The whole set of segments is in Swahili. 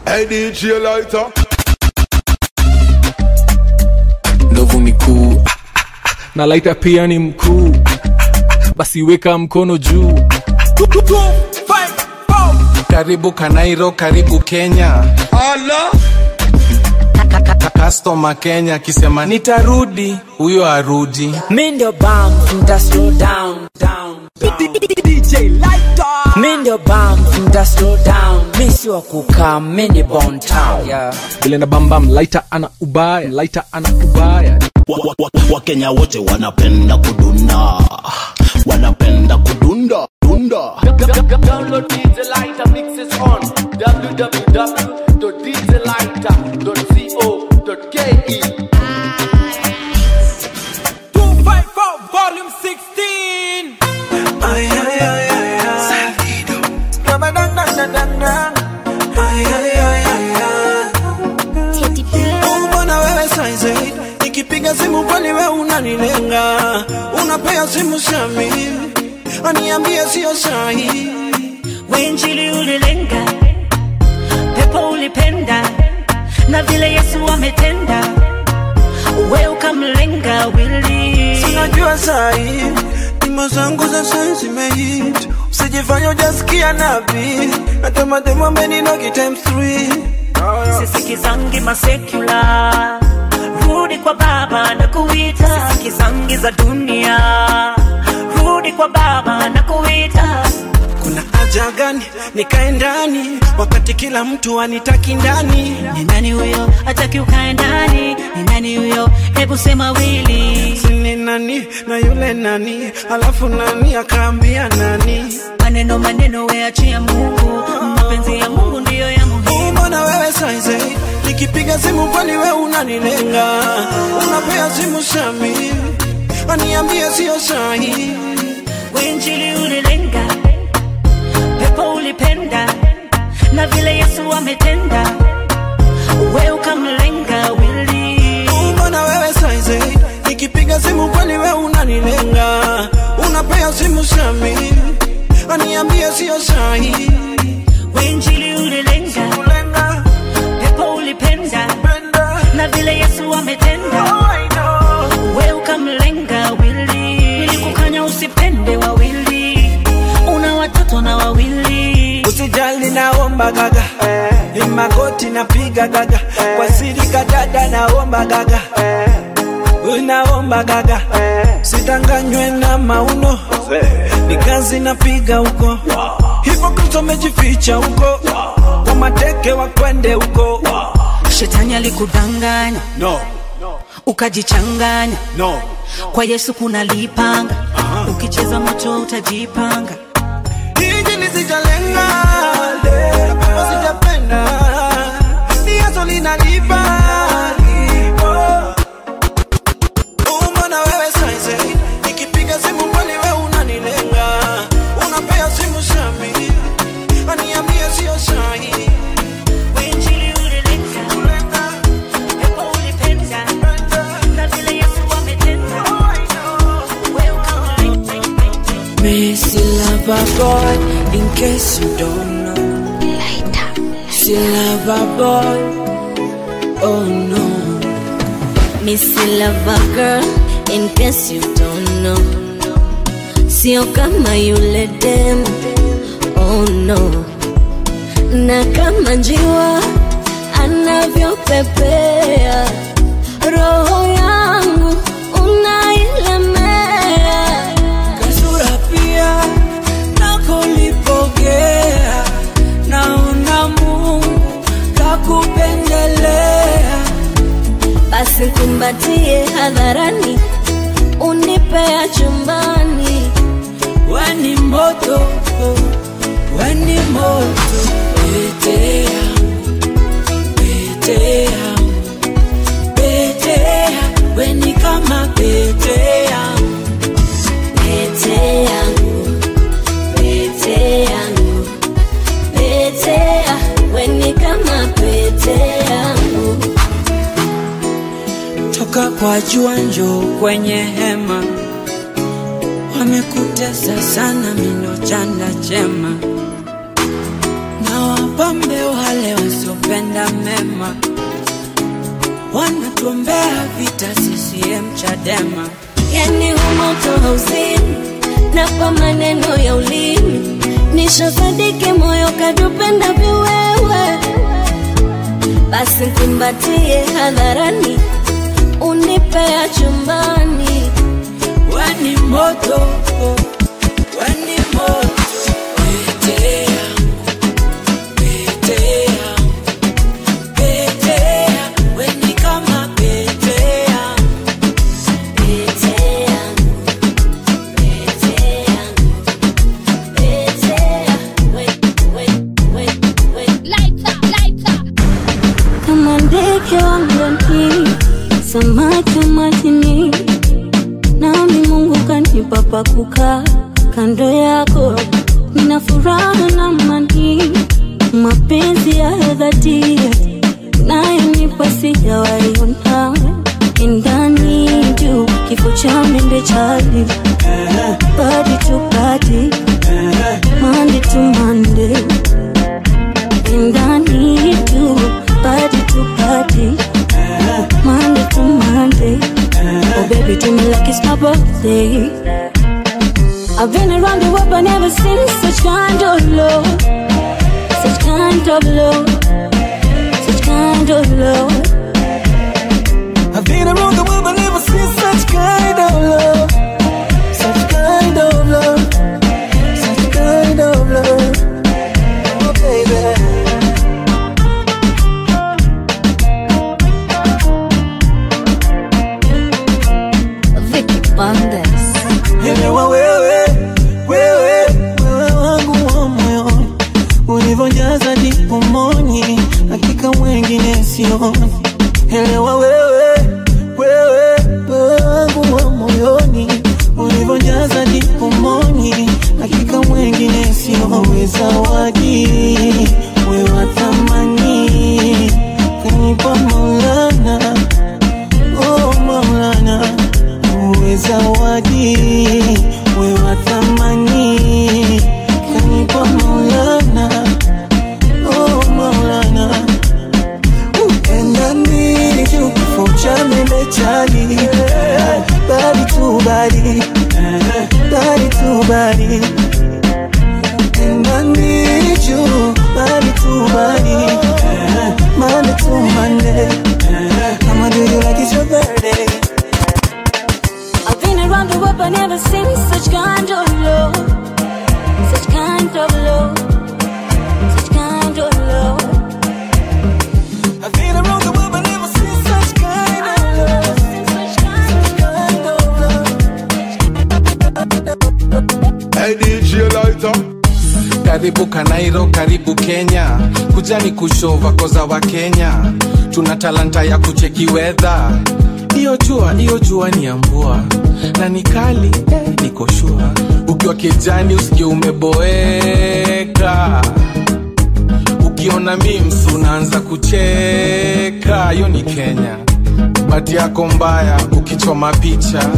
Hey DJ Lighter. ndovu ni kuu Ah, ah, ah. na laita pia ni mkuu basi weka mkono juu karibu kanairo karibu kenya Allah. kastoma kenya akisema nitarudi huyo arudi Mi ndio bam, mta slow down, down, down. DJ Lighter. Mi ndio bam, mta slow down. Mi si wa kukaa, mi ni Bon Town. Yeah. vile na bambam laita ana ubaya laita ana ubaya Wakenya wa, wa Wakenya wote wanapenda kudunda, wanapenda kudunda dunda. Download DJ Lighter mixes on www.djlighter.co.ke 254 volume 16. Ay, ay, ay, ay, ay. Ramadang, dang, dang, dang, dang. Ay, ay, ay, ay, ay. Oh, mbona wewe saizi nikipiga simu kwani we unanilenga unapea simu shami aniambie sio sahi Wenjili ulilenga, pepo ulipenda, na vile Yesu ametenda, we ukamlenga wili. sinajua sahi nyimbo zangu za sai zimehit usijifanya ujasikia nabi natematema ameninogi times three Sisikizangi masekula, rudi kwa Baba na kuita. Sisikizangi za dunia, rudi kwa Baba na kuita. kuna haja gani nikae ndani wakati kila mtu anitaki ndani Ni nani huyo hataki ukae ndani? Ni nani huyo? Hebu sema wili. sini nani na yule nani alafu nani akaambia nani Maneno maneno, weachia Mungu, mapenzi ya Mungu ndiyo ya muhimu. mbona wewe saize nikipiga simu kwani we unanilenga unapea simu shami aniambie sio sahi Injili ulilenga, pepo ulipenda, na vile Yesu ametenda, we ukamlenga wili. mbona wewe saize nikipiga simu kwani we unanilenga unapea simu shami aniambie sio sahi Injili ulilenga, Lenga, pepo ulipenda, penda, na vile Yesu ametenda, oh, I know. we ukamlenga wili. Nilikukanya usipende wawili, una watoto na wawili. usijali naomba gaga ni magoti napiga gaga kwa siri kadada naomba gaga unaomba gaga sitanganywe na mauno ni kazi napiga huko hivyo kristo amejificha huko kwa mateke wakwende huko Shetani alikudanganya no, ukajichanganya no. kwa Yesu kuna lipanga, ukicheza moto utajipanga. hiji lisijalenga kama sijapenda ni yaso linalipa Mbona wewe saize nikipiga simu kwani we unanilenga unapea simu shami aniambie sio sahi Injili ulilenga, pepo ulipenda, na vile Yesu ametenda, we ukamlenga. Messi lover boy, in case you don't know. She lover boy, oh no. Missy lover girl, in case you don't know. Sio kama yule dem, oh no. Na kama njiwa anavyopepea, roho yangu unailemea. Kasura pia nakolipokea, naona Mungu kakupendelea. Basi kumbatie hadharani, unipea chumbani. Weni moto, weni moto, pete yangu, pete yangu, pete yangu, weni kama pete yangu. Pete yangu, pete yangu, pete ya, weni kama pete yangu. toka kwa jua njoo kwenye hema, wamekutesa sana mino chanda chema, na wapambe wale wasio wanatupenda mema, wanatuombea vita CCM Chadema. yani humoto hauzini na kwa maneno ya ulimi nishasadiki moyo kadupenda viwewe basi kumbatie hadharani unipea chumbani Weni moto, weni moto, pete yangu, pete yangu, pete yangu, weni kama pete yangu. Pete yangu, pete yangu, pete yangu, we, we, we, we. Kama ndege wangani, samaki wa majini, nami Mungu kanipa pa kukaa kando yako, nina furaha na amani, mapenzi ya dhati nayonipa sijawaiona ndani juu kifo cha mende chali body to body Monday to Monday ndani juu body to body Monday to Monday Oh baby do me like it's my birthday I've been around the world but never seen such kind of love Such kind of love Such kind of love I've been around the world but never seen such kind of love. Such kind of love. Such kind of love. Oh, baby. Vicky Bandes Elewa wewe, wewe, wewe wangu wa moyoni, ulivyojaza dipomoni, hakika wengine sioni. Elewa wewe, wewe, wewe wangu wa moyoni, ulivyojaza dipomoni, hakika wengine sioni. Wewe zawadi, wewe wa thamani, kanipa Maulana, oh Maulana uwe zawadi, we wa thamani, kanipa Maulana, oh Maulana, endani juu kifo cha meme chali, body to body, body to body, endani juu body to body, Monday to Monday, I'ma do you like it's your birthday. I've been around the world but never seen such kind of love Such kind of love Such kind of love I've been around the world but never seen such kind of love. Such kind Kind of love. Hey DJ Lighter. karibu kanairo karibu kenya kujani kushova koza wa kenya tuna talanta ya kucheki wedha iyo jua iyo jua ni ya mvua na ni kali eh, niko shua ukiwa kijani usikie umeboeka ukiona mims unaanza kucheka hiyo ni kenya bati yako mbaya ukichoma picha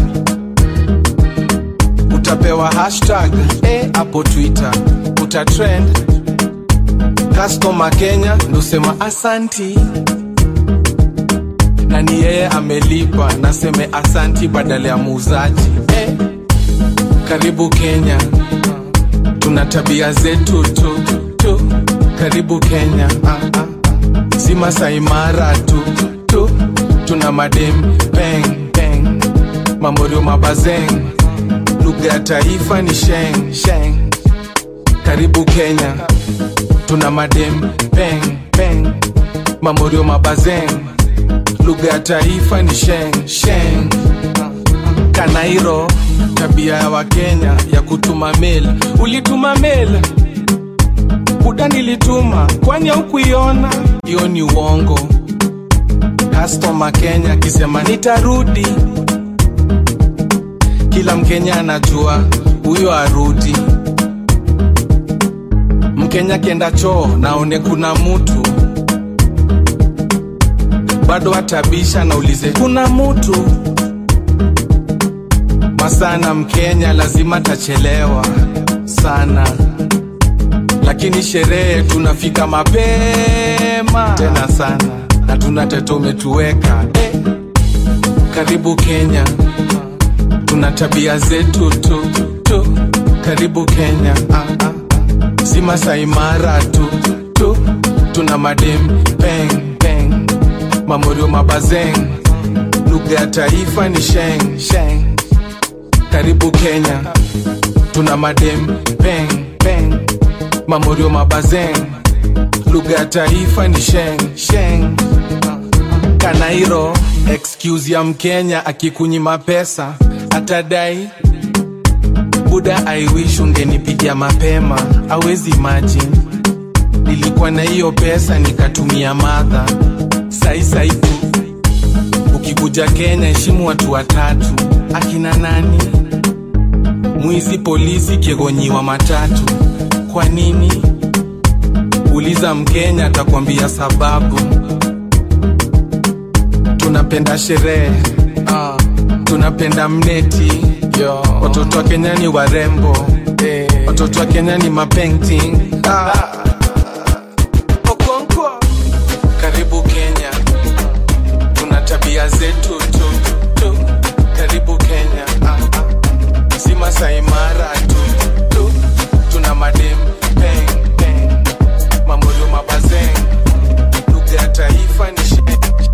utapewa hashtag eh, hapo twitter utatrend customer kenya ndosema asanti na ni yeye amelipa naseme asanti badala ya muuzaji eh, karibu kenya tuna tabia zetu tu, tu. karibu kenya ah, ah. si masaimara tu, tu tuna madem peng peng mamorio mabazeng lugha ya taifa ni sheng sheng karibu kenya tuna madem peng peng mamorio mabazeng lugha ya taifa ni sheng sheng kanairo tabia ya wakenya ya kutuma mail ulituma mail buda nilituma kwani haukuiona hiyo ni uongo customer kenya akisema nitarudi kila mkenya anajua huyo arudi mkenya kienda choo naone kuna mutu bado atabisha naulize kuna mutu masana mkenya lazima tachelewa sana lakini sherehe tunafika mapema tena sana na tuna tete umetuweka eh. karibu kenya tuna tabia zetu tu, tu. karibu kenya ah, ah. si masaimara tu, tu tuna madem peng peng mamorio mabazeng lugha ya taifa ni sheng sheng karibu kenya tuna madem peng peng mamorio mabazeng lugha ya taifa ni sheng sheng kanairo excuse ya mkenya akikunyima pesa atadai buda i wish ungenipigia mapema awezi imagine nilikuwa na hiyo pesa nikatumia madha saisaitu ukikuja kenya heshimu watu watatu akina nani mwizi polisi kiegonyiwa matatu kwa nini uliza mkenya atakwambia sababu tunapenda sherehe ah, tunapenda mneti Yo. watoto wa kenya ni warembo eh. watoto wa kenya ni mapainting ah. Okonkwo. karibu kenya tuna tabia zetu tu, tu. karibu kenya ah, ah. si masaimara tu, tu. tuna madem peng peng mamorio mabazeng lugha ya taifa ni she-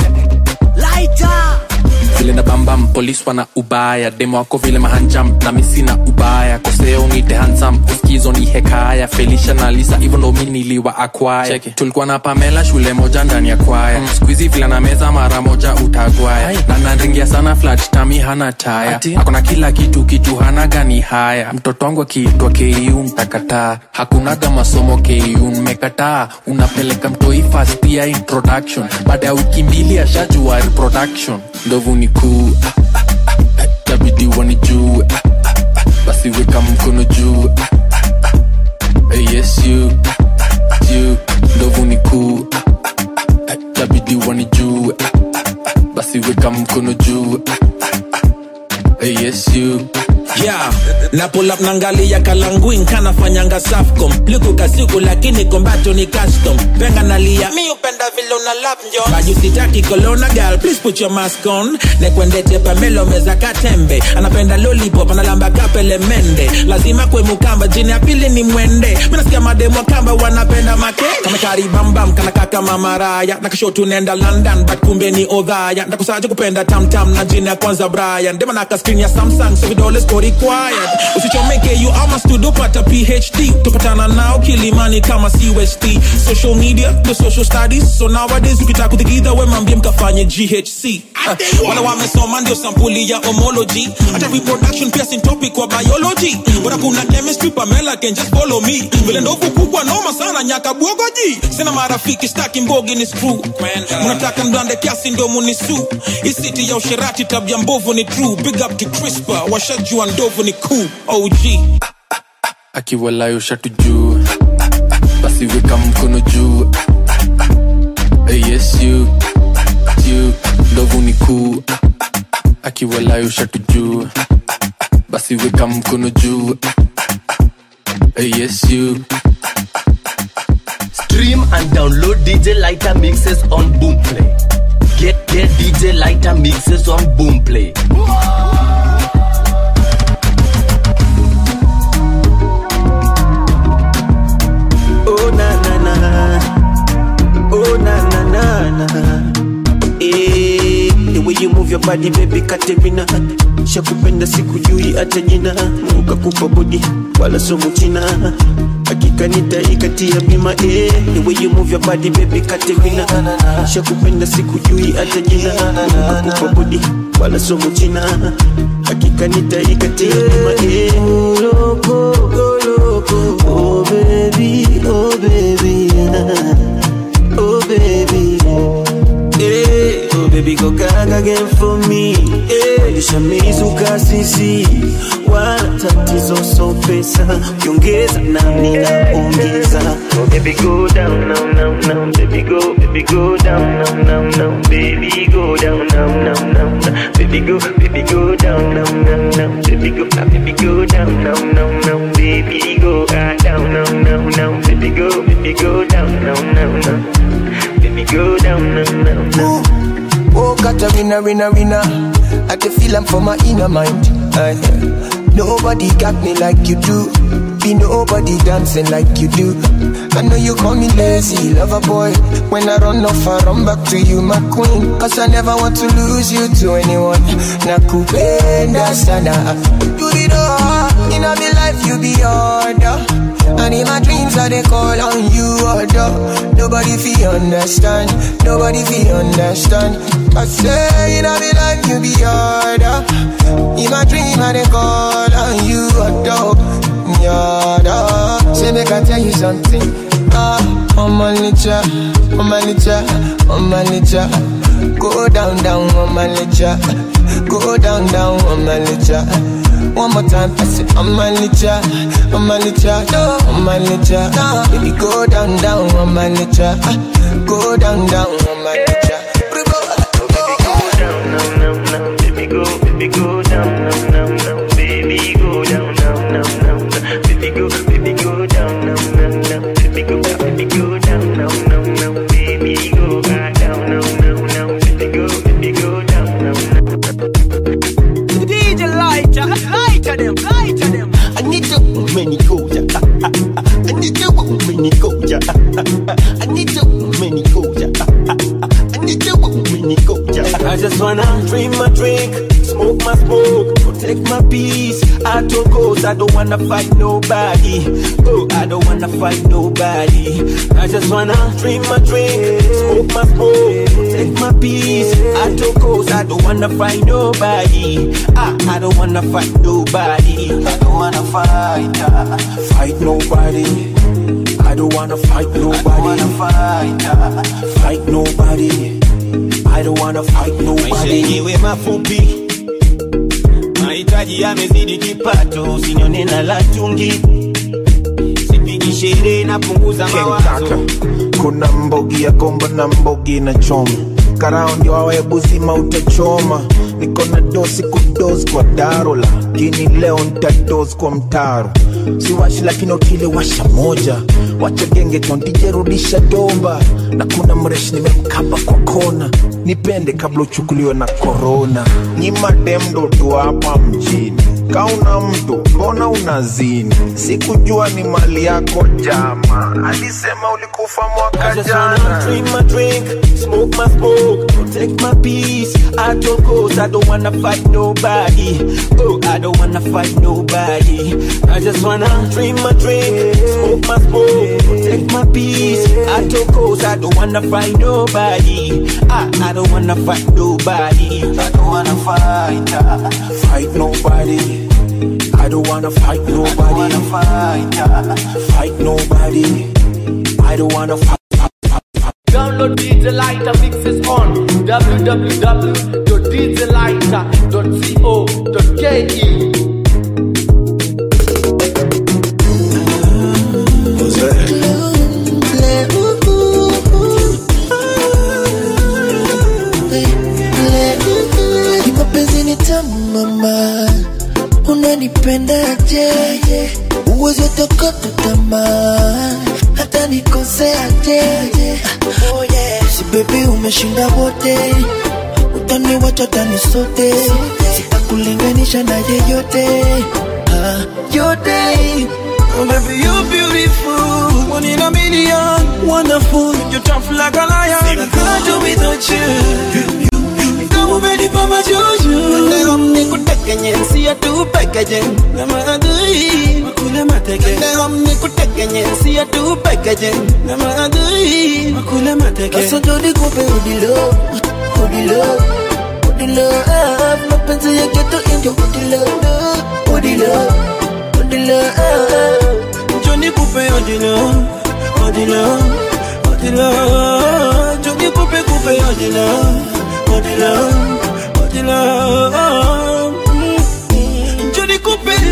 vile na bambam polis wana ubaya demo wako vile mahanjam na misi na ubaya koseo nite hansam uskizo ni hekaya felisha na lisa hivyo ndo mi niliwa akwaya tulikuwa na pamela shule moja ndani ya kwaya mm. skuizi vile na meza mara moja utagwaya na nanringia sana flat tami hana taya akona kila kitu kitu hana gani haya mtoto wangu akiitwa ku mtakataa hakunaga masomo ku mmekataa unapeleka mtoi fast ya introduction baada ya wiki mbili ashajua reproduction ndovu ni kuu ah, ah, ah, ah, tabidi wanijue ah, ah, ah, basi weka mkono juu ah, ah, ah, eh, yes you ah, ah, you ndovu ni kuu ah, ah, ah, ah, tabidi wanijue ah, ah, ah, basi weka mkono juu ah, ah, ah, eh, yes you yeah na pull up nangalia kalanguin kanafanyanga safcom liku kasiku lakini kombacho ni custom penga nalia mi upenda vile una love njo baju sitaki kolona girl please put your mask on nekwendete pamelo meza katembe anapenda lollipop analamba kapele mende lazima kwe mukamba jini ya pili ni mwende minasikia mademo kamba wanapenda make kamekaribambam kanakaka mamaraya nakashotu nenda london but kumbe ni odhaya ndakusaje kupenda tamtam na jini ya kwanza brian dema naka screen ya samsung so vidole siko required usichomeke you ama studio pata phd tupatana nao kilimani kama cust social media the social studies so nowadays ukitaka kuthikidha we mambie mkafanye ghc uh, wala wamesoma ndio sampuli ya homology hata reproduction pia sin topic wa biology bora kuna chemistry pamela can just follow me vile ndovu kubwa noma sana nyaka bwogoji sina marafiki staki mbogi ni screw mnataka mdande kiasi ndio munisu isiti ya usherati tabia mbovu ni true big up to crispa washajua ndovu ni cool og akiwalayo shatu juu basi weka mkono juu Eh, yes you you ndovu ni kuu akiwalayo shatu juu basi weka mkono juu Eh, yes you Stream and download DJ Lighter mixes on Boomplay. Get get DJ Lighter mixes on Boomplay. Oh na na na, oh na na na na. Eh, the way you move your body baby Katerina, shakupenda sikujui hata jina, Mungu kakupa body wala somo china, hakika nitaikatia bima. Eh, the way you move your body baby Katerina, shakupenda sikujui hata jina, Mungu kakupa body wala somo china, hakika nitaikatia bima. Eh, oh loco, oh loco, oh baby, oh baby, oh baby. Hey, oh baby, go gaga again for me. Hey, utamizuka sisi wala tatizo so pesa ukiongeza nami naongeza Oh, baby, go down, now, now, now, baby, go, baby, go down, now, now, now, baby, go down, now, now, now, now, baby, go, baby, go down, now, now, now, baby, go, ah, baby, go down, now, now, now, baby, go, ah, down, now, now, now, baby, go, baby, go down, now, now, now, baby, go down, now, now, now. Oh, Katarina, Rina, Rina. I can feel I'm for my inner mind. Aye. nobody got me like you do. Be nobody dancing like you do. I know you call me lazy, lover boy. When I run off, I run back to you, my queen. Cause I never want to lose you to anyone. Nakupenda sana. Do it all. In my life, you be order. And in my dreams, I they call on you, order. Nobody feel understand. Nobody feel understand. I say in my life, you be order. In my dream, I they call on you, order. Order. Say make I tell you something. Ah, on my nature, on my nature, on my nature. Go down, down on my nature. Go down, down on my nature. One more time, I say on my nature, on my nature, no, on my nature. Baby, go down, down on my nature. Go down, down on my nature. Baby, go, baby, go down, now, now, now, baby, go down, now, now, now, now, baby, go, baby, go down, now, now, now, baby, go, ah, baby, go down, now, now, now, baby, go, ah, down, now, now, now, baby, go, baby, go down, now, now. DJ lighter, lighter them, lighter them. I need to many goja. I need to many goja. I need to many goja. I need to many goja. I just wanna drink my drink, smoke my smoke, protect my peace. I told goals, I don't wanna fight nobody. Oh, I don't wanna fight nobody. I just wanna drink my drink, smoke my smoke, protect my peace. I told goals, I don't wanna fight nobody. I, I don't wanna fight nobody. I don't wanna fight, uh, Fight nobody. I don't wanna fight nobody. fight, uh, Fight nobody. I don't wanna fight maisha nobody. yenyewe mafupi, mahitaji yamezidi kipato, usinione na latungi, sipigi sherehe, napunguza King mawazo. Kaka, kuna mbogi ya kombo na mbogi na choma karao ndio wawe buzima utachoma niko na dosi kudos kwa daro lakini leo ntados kwa mtaro siwashi lakini ukile washa moja wacha genge tontijerudisha domba na kuna mreshi nimemkaba kwa kona nipende kabla uchukuliwe na korona nyima demdo tu hapa mjini kauna mtu mbona unazini sikujua ni mali yako jama alisema ulikufa I mwaka just wanna jana drink my drink, smoke my smoke, protect my peace. I told goals, I don't wanna fight nobody. Oh, I don't wanna fight nobody. I just wanna drink my drink, smoke my smoke, protect my peace. I told goals, I don't wanna fight nobody. I, I don't wanna fight nobody. I don't wanna fight. Uh, fight nobody I don't wanna fight nobody fight. Uh, fight nobody I don't wanna fight Download DJ Lighter mixes on www.djlighter.co.ke. mapenzi ni tamu mama unanipendaje uwezi tokota tamaa hata nikoseaje oh yeah. si bebi umeshinda wote utaniwacha tani sote sitakulinganisha na yeyote ah, yote Oh, baby, you're beautiful. One in a million. Wonderful. You're tough like a lion. I can't do without you. Kama umenipa majuju. Leo nikutekenye, siya tu pekeje. Na maadui, makule mateke. Leo nikutekenye, siya tu pekeje. Na maadui, makule mateke. Sasa ndo nikupe udilo, udilo, udilo ah, mapenzi ya geto indio udilo, udilo, udilo ah. Johnny coupe odilo, odilo, odilo. Johnny coupe coupe odilo, odilo, odilo.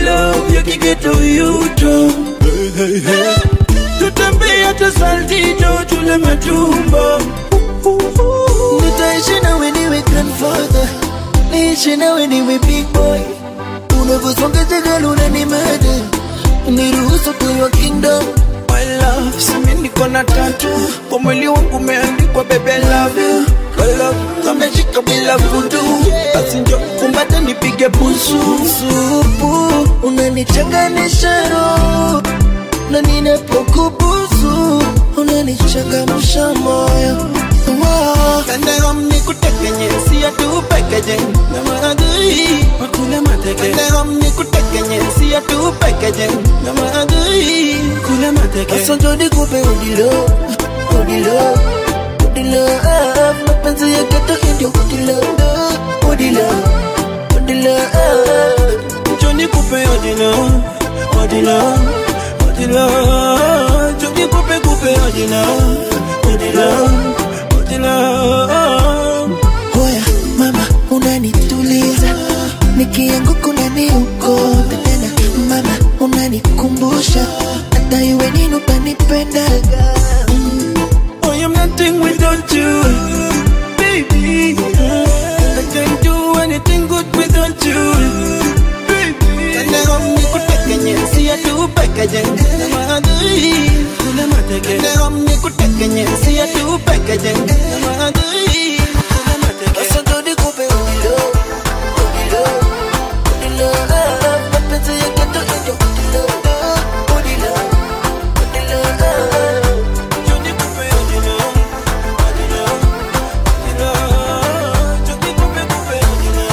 love ya kigeto yuto hey, hey, hey. tutembee hata saltito tule matumbo nitaishi nawe niwe grandfather niishi nawe niwe big boy unavyosonga jagala unanimada niruhusu tuyo kingdom my love simi niko na tatu kwa mwili wangu umeandikwa bebe I love you My love kameshika bila vudu basi njo kumbate nipige busu supu unanichanganisha roho na ninapokubusu unanichangamsha moyo Wow. Kandegom nikutekenye siya tu pekeje na maadui wakule mateke Kandegom nikutekenye siya tu pekeje na maadui kule mateke Sasa njo nikupe udilo udilo udilo ah, mapenzi ya geto ndio udilo udilo udilo ah. njo nikupe odilo odilo odilo njo nikupe kupe odilo odilo odilo Hoya mama unanituliza nikianguka unaniokota tena mama unanikumbusha hata iwe nini utanipendaga Oh, I'm nothing without you, baby. I can't do anything good without you, baby. Kandegom nikutekenye siya tu pekeje na maadui kule mateke. Kandegom nikutekenye siya tu pekeje na maadui kule mateke. Sasa njo nikupe udilo udilo udilo ah, mapenzi ya geto ndio udilo udilo udilo ah. Njo nikupe odilo, odilo, odilo. Njo nikupe kupe odilo,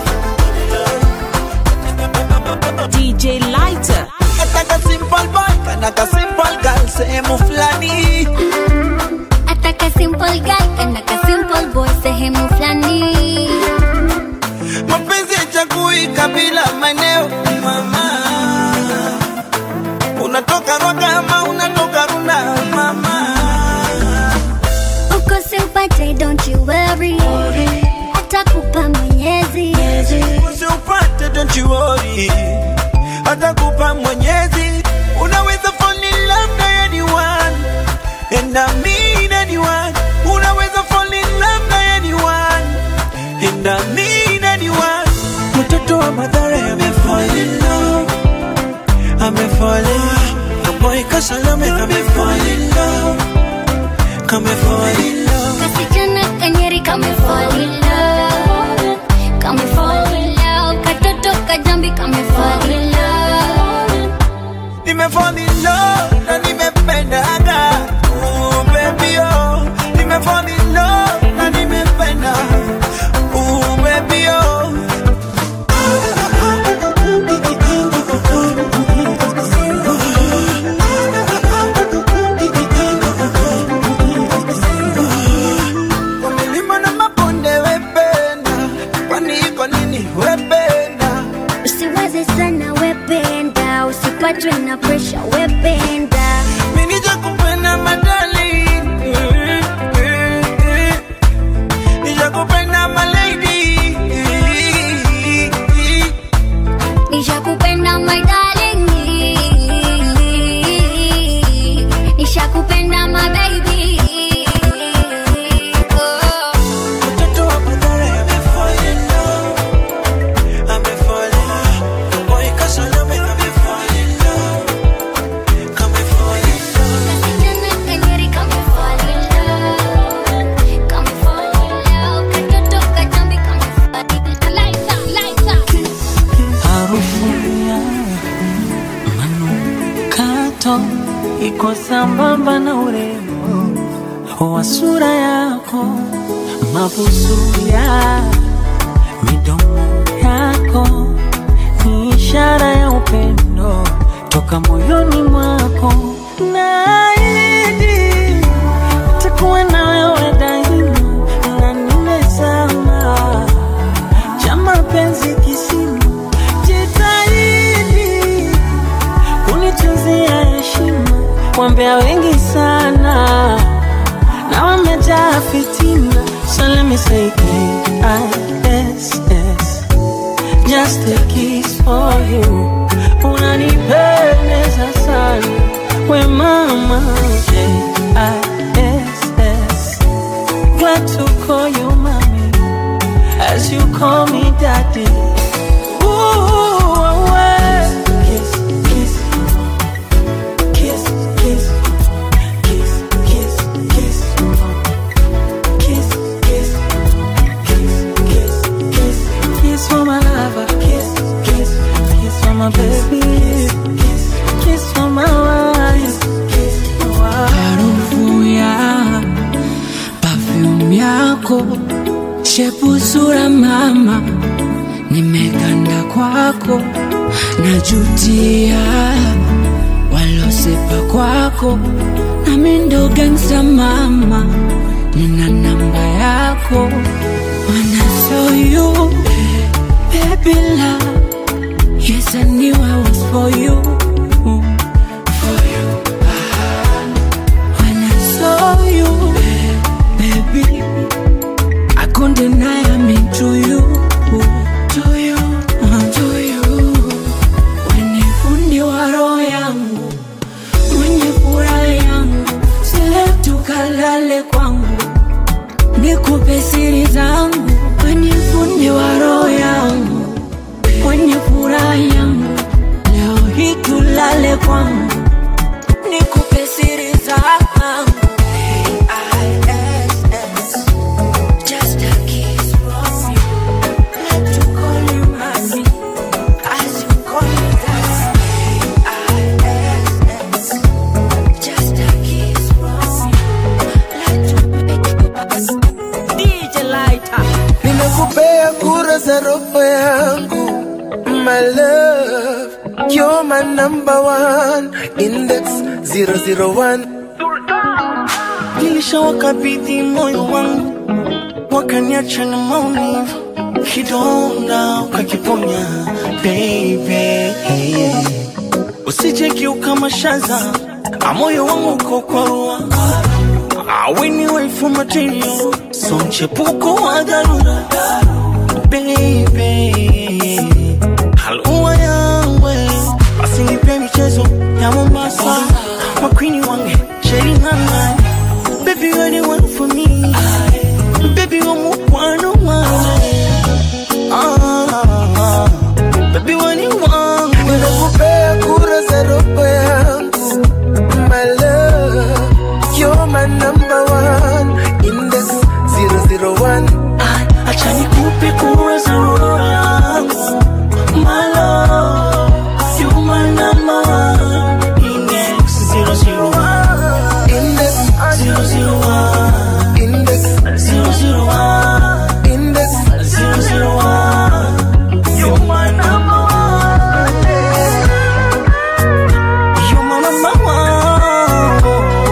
odilo. DJ Lighter. Ataka simple boy, kanaka simple girl, sehemu fulani. Ataka simple guy kana ka simple boy sehemu fulani. Mapenzi yachagui kabila, maeneo, mama. Unatoka Rwaka ama unatoka Runda, mama. Uko simpate don't you worry. Atakupa mwenyezi. Usiupate, don't you worry. Atakupa Mwenyezi. Unaweza fall in love na anyone. And I mean anyone. Unaweza fall in love na anyone. And I mean anyone. Mtoto wa Mathare amefall in love. Amefall in love. Kaboy Kasalame amefall in love. Kamefall in love. Kasichana kanyeri kame fall in love. Kame fall in love. Katoto kajambi kame fall in love. Nimefall in love na nimependaga. Ooh, baby, oh. Nimefall in love na nimependa. Ooh, baby, oh. Kwa milima na mabonde wependa. Kwani iko nini wependa? Usiwaze sana wependa. Usipatwe na pressure wependa. Mimi nijakupenda madali. Nijakupenda my lady. Nishakupenda my darling. Nishakupenda my baby. Oh. Mtoto wa Mathare amefall in love. Amefall in love. Boy Kasalame amefall in love. Kamefall in love. Kasichana kanyeri kame fall in love. Kame fall in love. Katoto kajambi kame fall in love. Lights up, lights up. harufu ya manukato iko sambamba na urembo wa sura yako, mabusu ya midomo yako ni ishara ya upendo toka moyoni mwako. Naahidi nitakuwa na wewe daima na nimezama cha mapenzi kisima jitahidi kunitunzia heshima, wambea wengi sana na wamejaa fitina, so let me say K-I-S-S, just a kiss for you. unanipendeza sana we mama J-I-S-S. glad to call you mommy as you call me daddy Ooh, away. Kiss, kiss, kiss, kiss, kiss, kiss, kiss, kiss, kiss, kiss, kiss, kiss, kiss for my lover, kiss, kiss, kiss for my baby, kiss, kiss for my wife, kiss, harufu ya perfume yako shepu sura mama nimeganda kwako najutia walosepa kwako nami ndo gangsta mama nina namba yako When I saw you baby love yes I knew I was for you for you when I saw you, baby, I couldn't deny I'm into you, to you, to you. When you fundi wa roho yangu, mwenye furaha yangu, sile tukalale kwangu, nikupe siri zangu. When you fundi wa roho yangu, mwenye furaha yangu, leo hii tulale kwangu nikupe siri zangu A-I-S-S. Just a kiss from you. Let you call you mommy, as you call me daddy. A-I-S-S. Just a kiss from you. Let you DJ Lighter. nimekupea kura za roho yangu my love you're my number one index 001 nilishawakabidhi moyo wangu wakaniacha na maumivu kidonda ukakiponya baby usije kiuka mashaza na moyo wangu uko kwaua aweni waifu material so mchepuko wa dharura baby halua yawe basi nipe michezo ya mombasa makwini wange sheringana baby you're the one for me baby you're mukwano wange ah, baby you're the one nimekupea kura za roho yangu my love you're my number one index 001 acha nikupe kura za roho yangu my love you my number one index 001 index 001 index 001 index 001 you my number one you my number one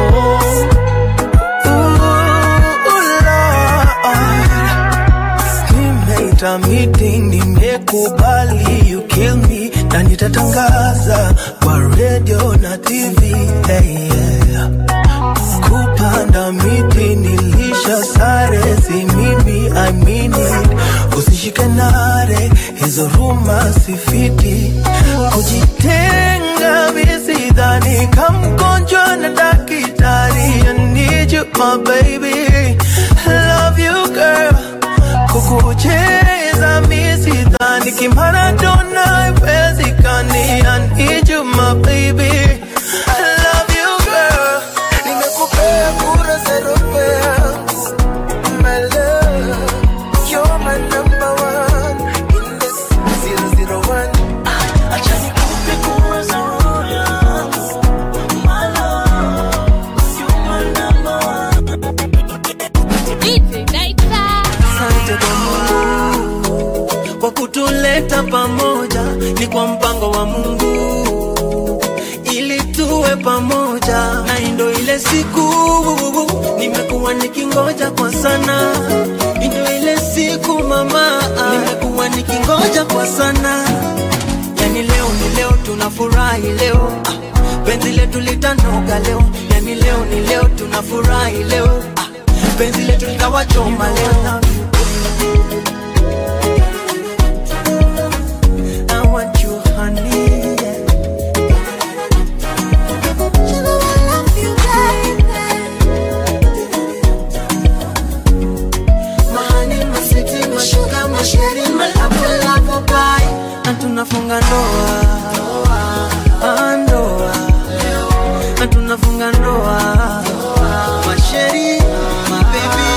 nimeita meeting nimekubali you kill me na nitatangaza kwa radio na tv hey, yeah. kupanda miti nilisha sare si mimi I mean it usishike nare hizo ruma sifiti kujitenga misidhani kamgonjwa na dakitari I need you my baby love you girl kukucheza misidhani kimaradona iwezekani I need you my baby love you girl nimekupea kura za roho yangu my love you're my number one index 001 acha nikupe kura za roho yangu my love you my number one asante kwa Mungu kwa kutuleta pamoja, ni kwa mpango wa Mungu ili tuwe pamoja, na hii ndo ile siku nimekuwa nikingoja kwa sana, hii ndo ile siku mama, nimekuwa nikingoja kwa sana, yani leo ni leo, tunafurahi leo ah, penzi letu litanoga leo, yani leo ni leo, tunafurahi leo ah, penzi letu litawachoma leo I want you honey yeah. tunafunga ndoa Ah, ndoa na tunafunga ndoa masheri mabebi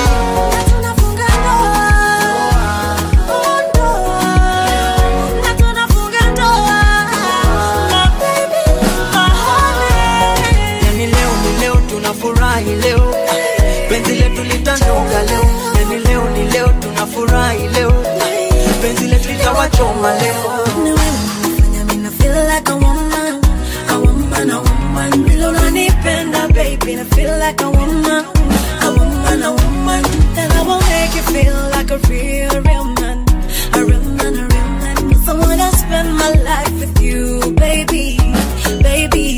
yani leo ni leo tunafurahi leo penzi letu litanuka leo yani leo ni leo tunafurahi leo penzi letu litawachoma leo feel like a woman, a woman, a woman. Vile unanipenda, baby, I feel like a woman, a woman, a woman. And I will make you feel like a real, real man, a real man, a real man. 'Cause I wanna spend my life with you, baby, baby.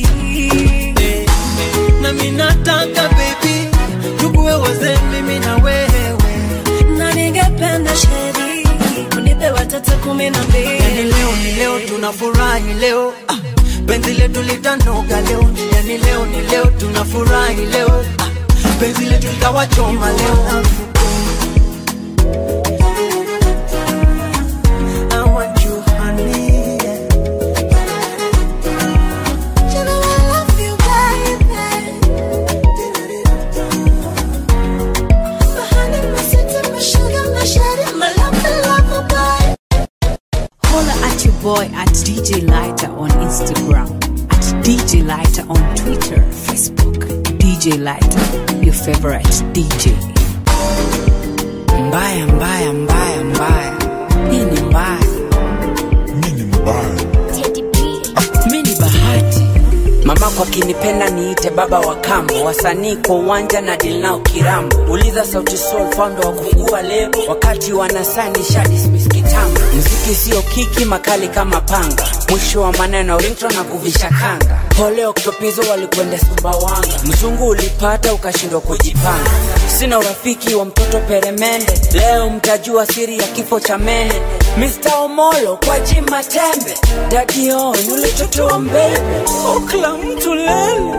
na mi nataka baby tukuwe wazee mimi na wewe Na ningependa sheri, unipe watoto kumi na mbili. yani leo ni leo tunafurahi leo ah, penzi letu litanoga leo yani leo ni leo tunafurahi leo ah, penzi letu litawachoma leo I want you, honey. You know I love you, baby. My honey, my sweetie, my sugar, my shawty, my love, my love, my boy. Holla at your boy at DJ Lighter on Instagram, at DJ Lighter on Twitter, Facebook. DJ Lighter, your favorite DJ. Mbaya, mbaya, mbaya, mbaya. Hii ni mbaya. Mi ni bahati. Mamako akinipenda niite baba wa kambo, wasanii kwa uwanja na deal nao kirambo. Uliza Sauti Sol founder wa kufungua lebo, wakati wanasani shadismiss kitambo. Mziki sio kiki, makali kama panga, mwisho wa maneno ringtone na kuvisha kanga. Pole Oktopizo walikwenda Sumbawanga, mzungu ulipata ukashindwa kujipanga. Sina urafiki wa mtoto peremende, leo mtajua siri ya kifo cha mene. Mr. Omolo kwa jima tembe, Daddy On ulitotoa mbele, okla mtu lele,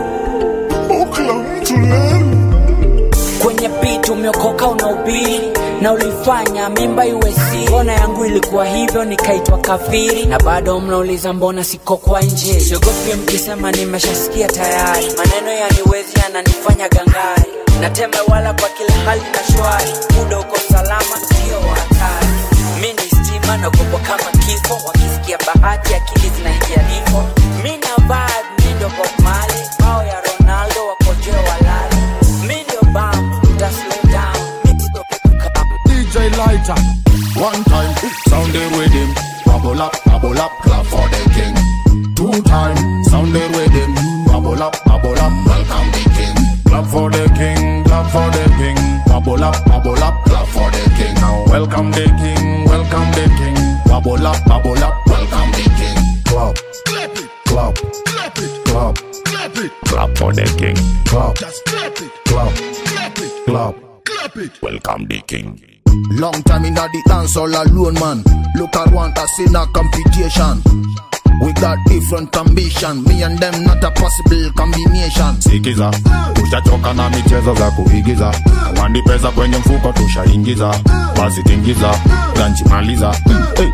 okla mtu lele. Kwenye beat umeokoka unaubiri na ulifanya mimba iwe siri. Mbona yangu ilikuwa hivyo nikaitwa kafiri, na bado mnauliza mbona siko kwa nje. Siogopi mkisema nimeshasikia tayari, maneno yaniwezi yananifanya gangari. Nateme wala kwa kila hali na shwari, muda uko salama, sio wa hatari. Mi ni stima naogopa kama kifo, wakisikia bahati akili zinaingia difo. Mi na vibe, mi ndo Bob Marley, bao ya Ronaldo wakojoe walale. Mi ndio bam, uta slow down, mi sto DJ Lighter. One time, sound the rhythm. Bubble up, bubble up, clap for the king. Two time, sound the rhythm. Bubble up, bubble up, welcome the king. Clap for the king, clap for the king. Bubble up, bubble up, clap for the king. Now welcome the king, welcome the king. Bubble up, bubble up, welcome the king. Clap, clap it, clap, clap it, clap, clap it. Clap for the king. Clap, just clap it, clap, clap it, clap, clap it. Welcome the king. Long time in the dance all alone, man. Look at one that's in a competition. We got different ambition. Me and them not a possible combination. sikiza tushachoka na michezo za kuigiza wandi pesa kwenye mfuko tushaingiza basi tingiza ganchimaliza Hey,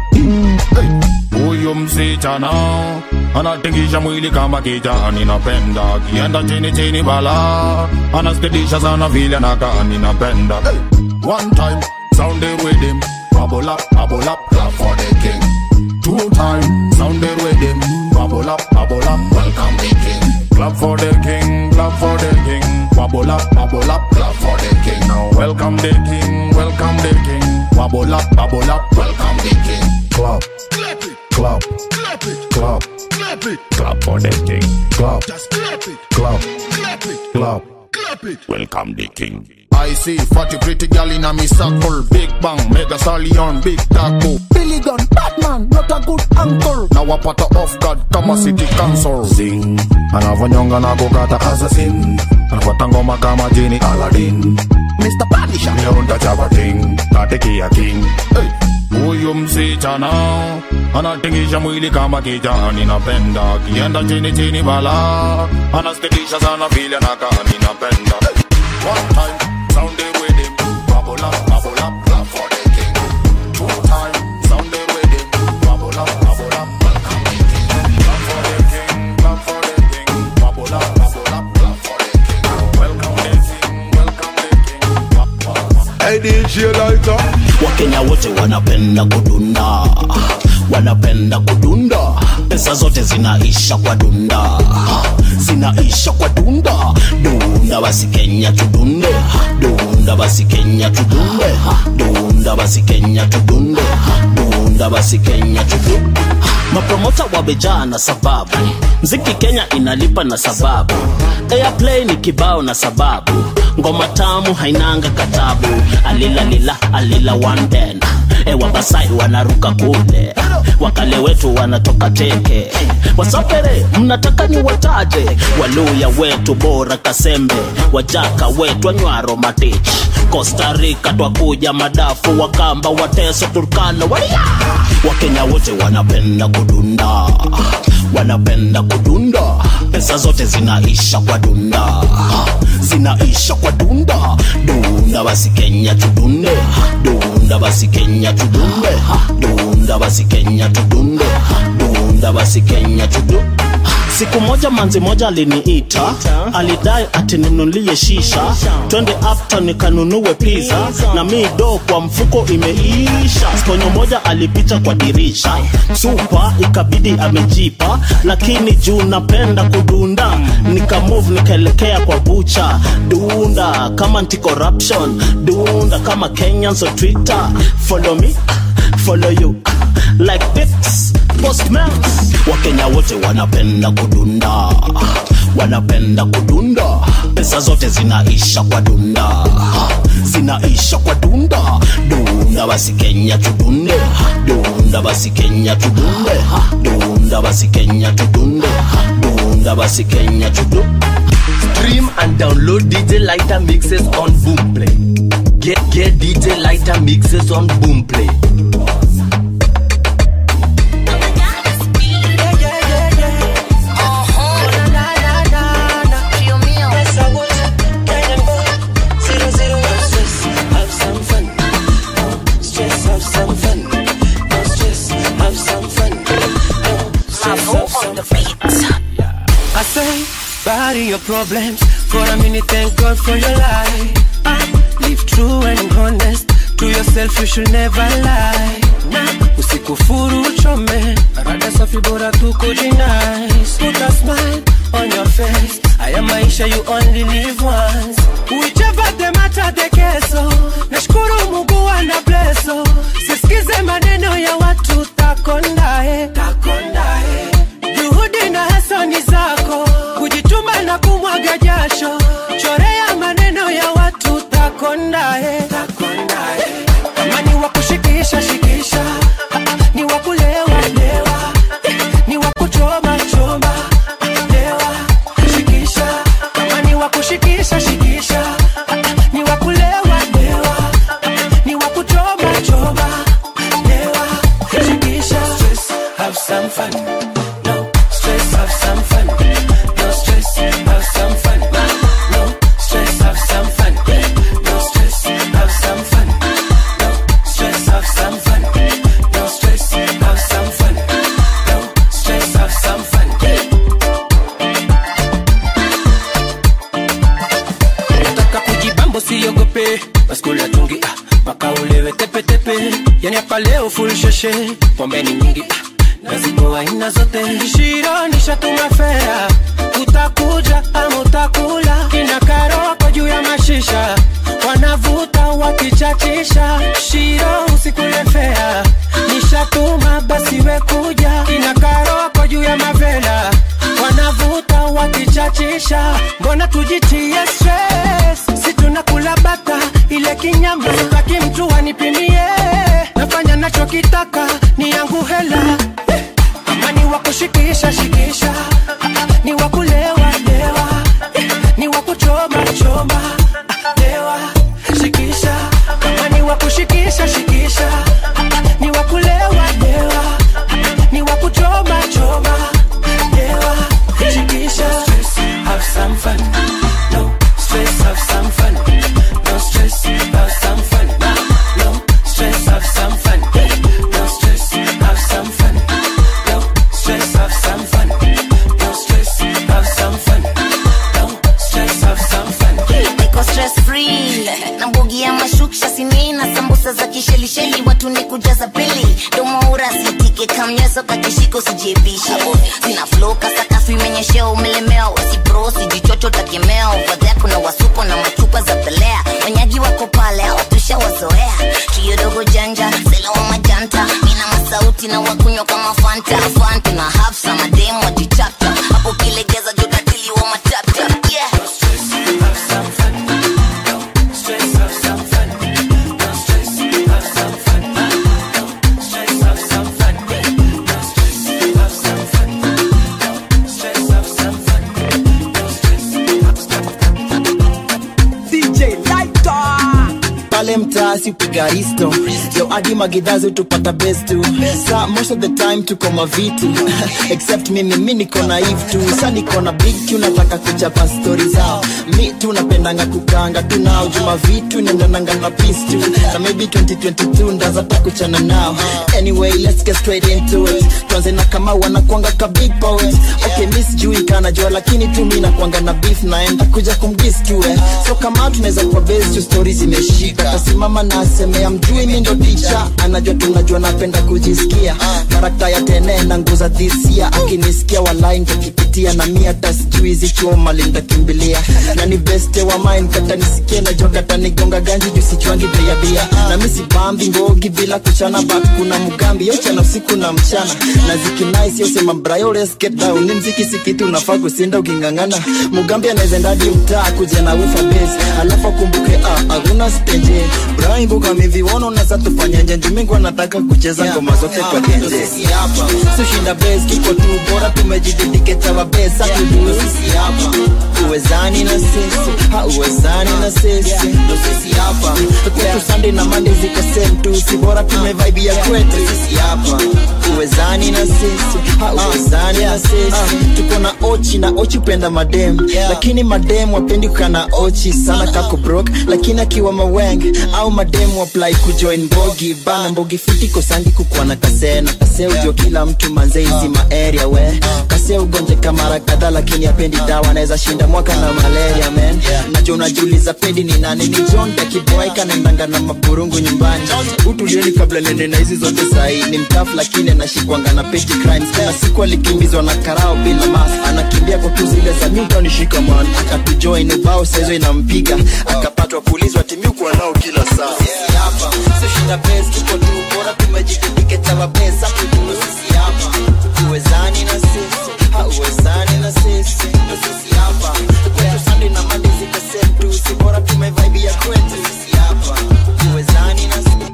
hey. huyu msichana anatingisha mwili kama kijani napenda kienda chini chini bala anaspedisha sana vile nakaa ninapenda hey. one time sound the rhythm bubble up bubble up clap for the king two time sound the rhythm bubble up bubble up welcome the king clap for the king clap for the king bubble up bubble up clap for the king now welcome the king welcome the king bubble up bubble up welcome the king clap clap it clap clap it clap clap it clap for the king clap just clap it clap clap it clap clap it welcome the king I see fatty pretty girl in a me circle. Big bang, mega stallion, big taco. Billy gun, Batman, not a good uncle. Now a patter off guard, kama city council. Zing, anavonyonga na kukata assassin anafuata ngoma kama jini Aladdin Mr. Punisher. leo ntachapa ting tatekia king hey. huyu msichana anatingisha mwili kama kijani napenda kienda chini chini bala anastikisha sana vile nakaa ninapenda hey. one time sound the rhythm bubble up bubble up clap for the king two time sound the rhythm bubble up bubble up welcome Hey DJ Lighter wakenya wote wanapenda kudunda wanapenda kudunda pesa zote zinaisha kwa dunda zinaisha kwa dunda dunda basi kenya tudunde dunda basi kenya tudunde dunda basi kenya tudunde dunda basi kenya tudunde mapromota wamejaa na sababu mziki kenya inalipa na sababu airplay ni kibao na sababu ngoma tamu hainanga katabu alilalila alila wanden ewabasai wanaruka kule wakale wetu wanatoka teke wasafere mnataka ni wataje waluya wetu bora kasembe wajaka wetu anywaro matich costa rica twakuja madafu wakamba wateso turkana walia wakenya wote wanapenda kudunda wanapenda kudunda pesa zote zinaisha kwa dunda zinaisha kwa dunda dunda basi kenya tudunde dunda basi kenya tudunde dunda basi kenya tudunde dunda basi kenya tudunde siku moja manzi moja aliniita alidai atinunulie shisha twende after nikanunue pizza na mi do kwa mfuko imeisha skonyo moja alipita kwa dirisha supa ikabidi amejipa lakini juu napenda kudunda nikamove nikaelekea kwa bucha dunda kama anti corruption dunda kama kenyans on twitter follow me follow you like this postman wakenya wote wanapenda kudunda wanapenda kudunda pesa zote zinaisha kwa dunda zinaisha kwa dunda dunda basi kenya tudunde dunda basi kenya tudunde dunda basi kenya tudunde dunda basi kenya tudunde Stream and download DJ Lighter mixes on Boomplay. Get get DJ Lighter mixes on Boomplay. I say, bury your problems for a minute. Thank God for your life. Ah, live true and honest to yourself. You should never lie. Nah, usikufuru uchome, rada safi bora tu kujinice. Put a smile on your face. Haya maisha you only live once. Whichever the matter the keso. Nashukuru Mungu ana blesso. Sisikize maneno ya watu takondae. Takondae. Juhudi na hasani zako, kujituma na kumwaga jasho, chorea maneno ya watu takondae. Kama ni wa kushikisha shikisha, Ah, ah, ni wa kulewa lewa, Eh, ni wa kuchoma choma, lewa shikisha. Kama ni wa kushikisha shikisha, Ah, ah, ni wa kulewa lewa, Eh, ni wa kuchoma choma, lewa shikisha. Stress, have some fun. No stress, have some fun. No stress, have some fun. No stress, have some fun. No stress, have some fun. No stress, have some fun. No stress, have some fun. No stress, have some fun. Nataka kujibambo siogope, baskula tungi ah, mpaka ulewe tepetepe, yani hapa leo full sheshe, pombe ni nyingi ah, na zipo aina zote. Shiro nishatuma fea, utakuja ama utakula, kina karoko juu ya mashisha, wanavuta wakichachisha. Shiro usikule fea, nishatuma basi we kuja, kina karoko juu ya mavela, wanavuta wakichachisha, mbona tujitie stress, si tunakula bata ile kinyama, sitaki mtu anipimie, nafanya nachokitaka ni yangu hela kama ni wa kushikisha shikisha, Ah, ah, ni wa kulewa lewa, Eh, ni wa kuchoma choma, Ah, lewa shikisha, kama ni wa kushikisha shikisha, Ah, ah, ni wa kulewa lewa, Eh, ni wa kuchoma choma, lewa shikisha. Stress, have some fun. No stress, have some fun. No stress, have some fun. No stress, have some fun. No stress, have some fun. No stress, have some fun. No stress, have some fun. No stress, have some fun. niko stress free na mbugi ingia mashuksha sini na sambusa za kishelisheli watu ni kujaza pili domoura sitike kamnyeso kakishiko sijebishe sina floka sakafu imenyeshea umelemewa wasipro sijichocho takemea ovadhea kuna wasuko na machupa za pelea wanyagi wako pale watushawazoea kiyodogo janja sela wa majanta mina masauti na wakunywa kama fanta fanta na hafsa mademu wajichapta hapo kilegeza jotatili wa matapta yeah. DJ Lighter pale mtaasi upiga risto yo adi magidhazi tupata best tu sa most of the time tuko mavitu except mimi mi niko naive tu sa niko na big tu nataka kuchapa stori zao mi tu napendanga kukanga tu nao juma vitu nendananga na peace tu na maybe 2022 ndazata kuchana nao anyway let's get straight into it tuanze na kama wanakwanga ka big poet okay mi sijui kanajua lakini tu mi nakwanga na beef naenda kuja kumgis tu eh. so kama tunaweza kwa base tu story zimeshika tasimama na asemea mjui mi ndo ticha anajua tunajua napenda kujisikia karakta ya tene na nguza dhisia akinisikia walai ntakipitia na mi hata sijui zichuoma lintakimbilia na ni beste wa mine kata nisikie najua kata nigonga ganji juu sichwangi bei ya bia na mi sibambi ngogi bila kuchana but kuna mgambi yochana usiku na mchana na zikinais yosema brayo let's get down ni mziki sikitu unafaa kusinda ukingangana mugambi anaezendadi mtaa kuja na ufa base alafu akumbuke ah, hakuna stenje Brian Buka miviwono na sasa tufanyaje Jumingu anataka kucheza ngoma zote kwa tenje Sushinda base kiko tu bora tumejidedicate our base Sasa tudu sisi hapa Uwezani na sisi Hauwezani na sisi Ndo sisi hapa Kwetu Sunday na Monday ziko same tu Si bora tumevibe ya kwetu Sisi hapa Uwezani na sisi Hauwezani na sisi Tuko na ochi na ochi upenda madem Lakini madem wapendi kukana ochi sana kako broke Lakini akiwa maweng au mademu apply kujoin bogi bana mbogi fiti kosangi kukuwa na kase na kase ujo kila mtu manze hizi maaria we kase ugonjeka mara kadhaa lakini apendi dawa anaweza shinda mwaka na malaria man najo unajiuliza pendi ni nani ni John Dakiboy kanaendanga na maburungu nyumbani utulieni kabla nene na hizi zote sahi ni mtafu lakini anashikwanga na petty crimes na siku alikimbizwa na karao bila mas anakimbia kwa tu zile za miuta nishika man akatujoin ubao saizo inampiga akapatwa kulizwa timiukuwa nao kila saa sisi hapa sishinda pesa tuko tu bora tumejidedicate our best Sasa tudu sisi hapa uwezani na sisi hauwezani na sisi ndo sisi hapa kwetu Sunday na Monday ziko same tu si bora tumevibe ya kwetu sisi hapa uwezani na sisi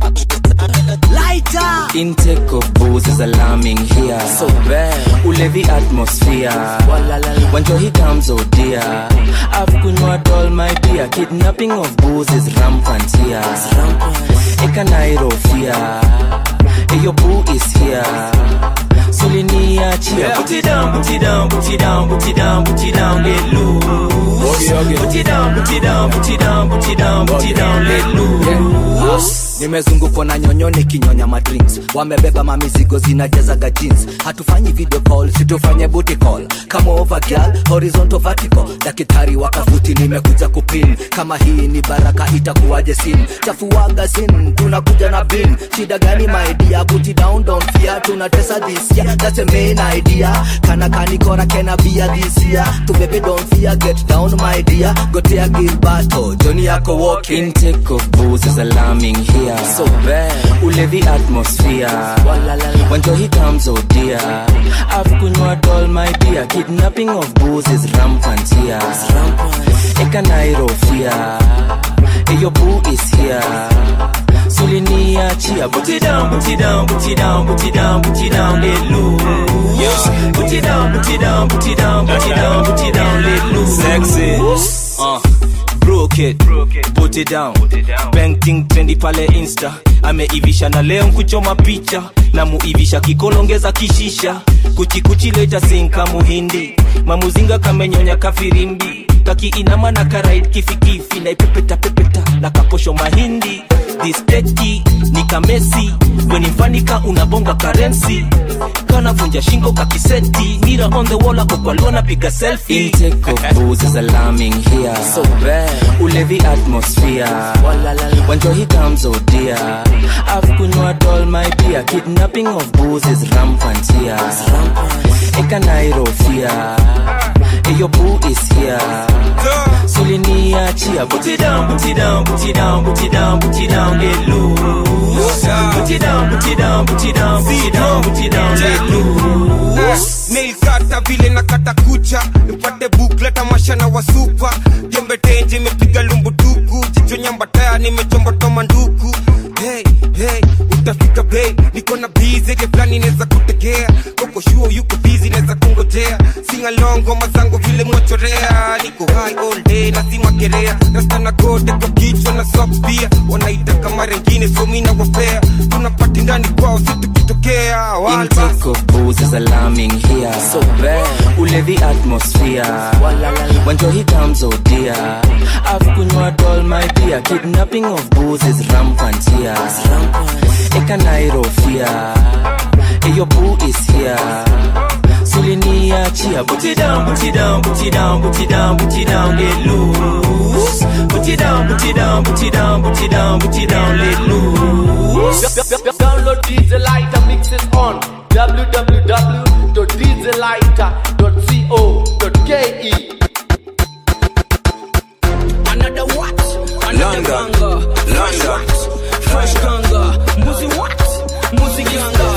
Lighter. Intake of booze is alarming here. So bad. Ulevi atmosphere. When he comes, oh dear. I've kunywa all my dear. Kidnapping of booze is rampant here. Ekanairo fear. Eyo boo is here. Suliniachia. Yeah, put it down, put it down, put it down, put it down, put it down, let loose. Put it down, put it down, put it down, put it down, put it down, let loose. nimezungukwa na nyonyo nikinyonya madrinks wamebeba mamizigo zinajazaga jeans hatufanyi video call situfanye booty call kama over girl horizontal vertical daktari wakafuti nimekuja kupin kama hii ni baraka itakuwaje sin chafuaga sin tunakuja na bin shida gani maidia booty down don't fear tunatesa this year that's a main idea kana kanikora kena bia this year tubebe don't fear get down my dear gotea gilbato joni yako walking Intake of booze is alarming here. So bad. Ulevi atmosphere. When he comes, oh dear. I've kunywa all my dear. Kidnapping of booze is rampant here. Ekanairo fear. Eyo boo is here. Suliniachia. Put it down, put it down, put it down, put it down, put it down, let loose. Put it down, put it down, put it down, put it down, put it down, let loose. Sexy. Uh, broke it, put it down. Painting trendy pale insta ameivisha na leo nkuchoma picha na muivisha kikolongeza kishisha kuchikuchi leta sinka muhindi mamuzinga kamenyonya kafirimbi kakiinama na karait kifikifi naipepeta pepeta na kaposho mahindi disteki ni kamesi wenifanika unabonga karensi kanavunja shingo kakiseti mira on the wall ako kwa lona piga selfie Intake of booze is alarming here. So bad. Ulevi atmosphere. When joy comes, oh dear. I've kunywa all my beer. Kidnapping of booze is rampant here. Eka nairo fear. Hey, your boo is here. Sulinia chia. Put it down, put it down, put it down, put it down, put it down, let loose. Put it down, put it down, put it down, put it down, put it down, let loose. nilkata vile na kata kucha nipate bukleta mashana wa supa jembe tenje imepiga lumbutuku jicho nyambataya nimechomboto nduku hey, hey, utafika bei niko na bizege fulani neza kutegea koko shuo yuko bizi neza kungojea singalongo mazango vile mwachorea niko high all day na simakerea rastana gode kwa kichwa na sok pia wanaita kama rengine somina wapea tunapati ndani kwao situkitokea walbas Intake of booze is alarming here. So bad. Ulevi atmosphere. When joy comes, oh dear. I've kunywa all my beer. Kidnapping of booze is rampant here. Eka nairo fear. Hey, your boo is here. Sulinia chia. Put it down, put it down, put it down, put it down, put it down, let loose. Put it down, put it down, put it down, put it down, put it down, let loose. Download DJ Lighter mixes on www.djlighter.co.ke. Another what? Another ganga. London. Fresh ganga. Mbuzi what? Mbuzi ganga.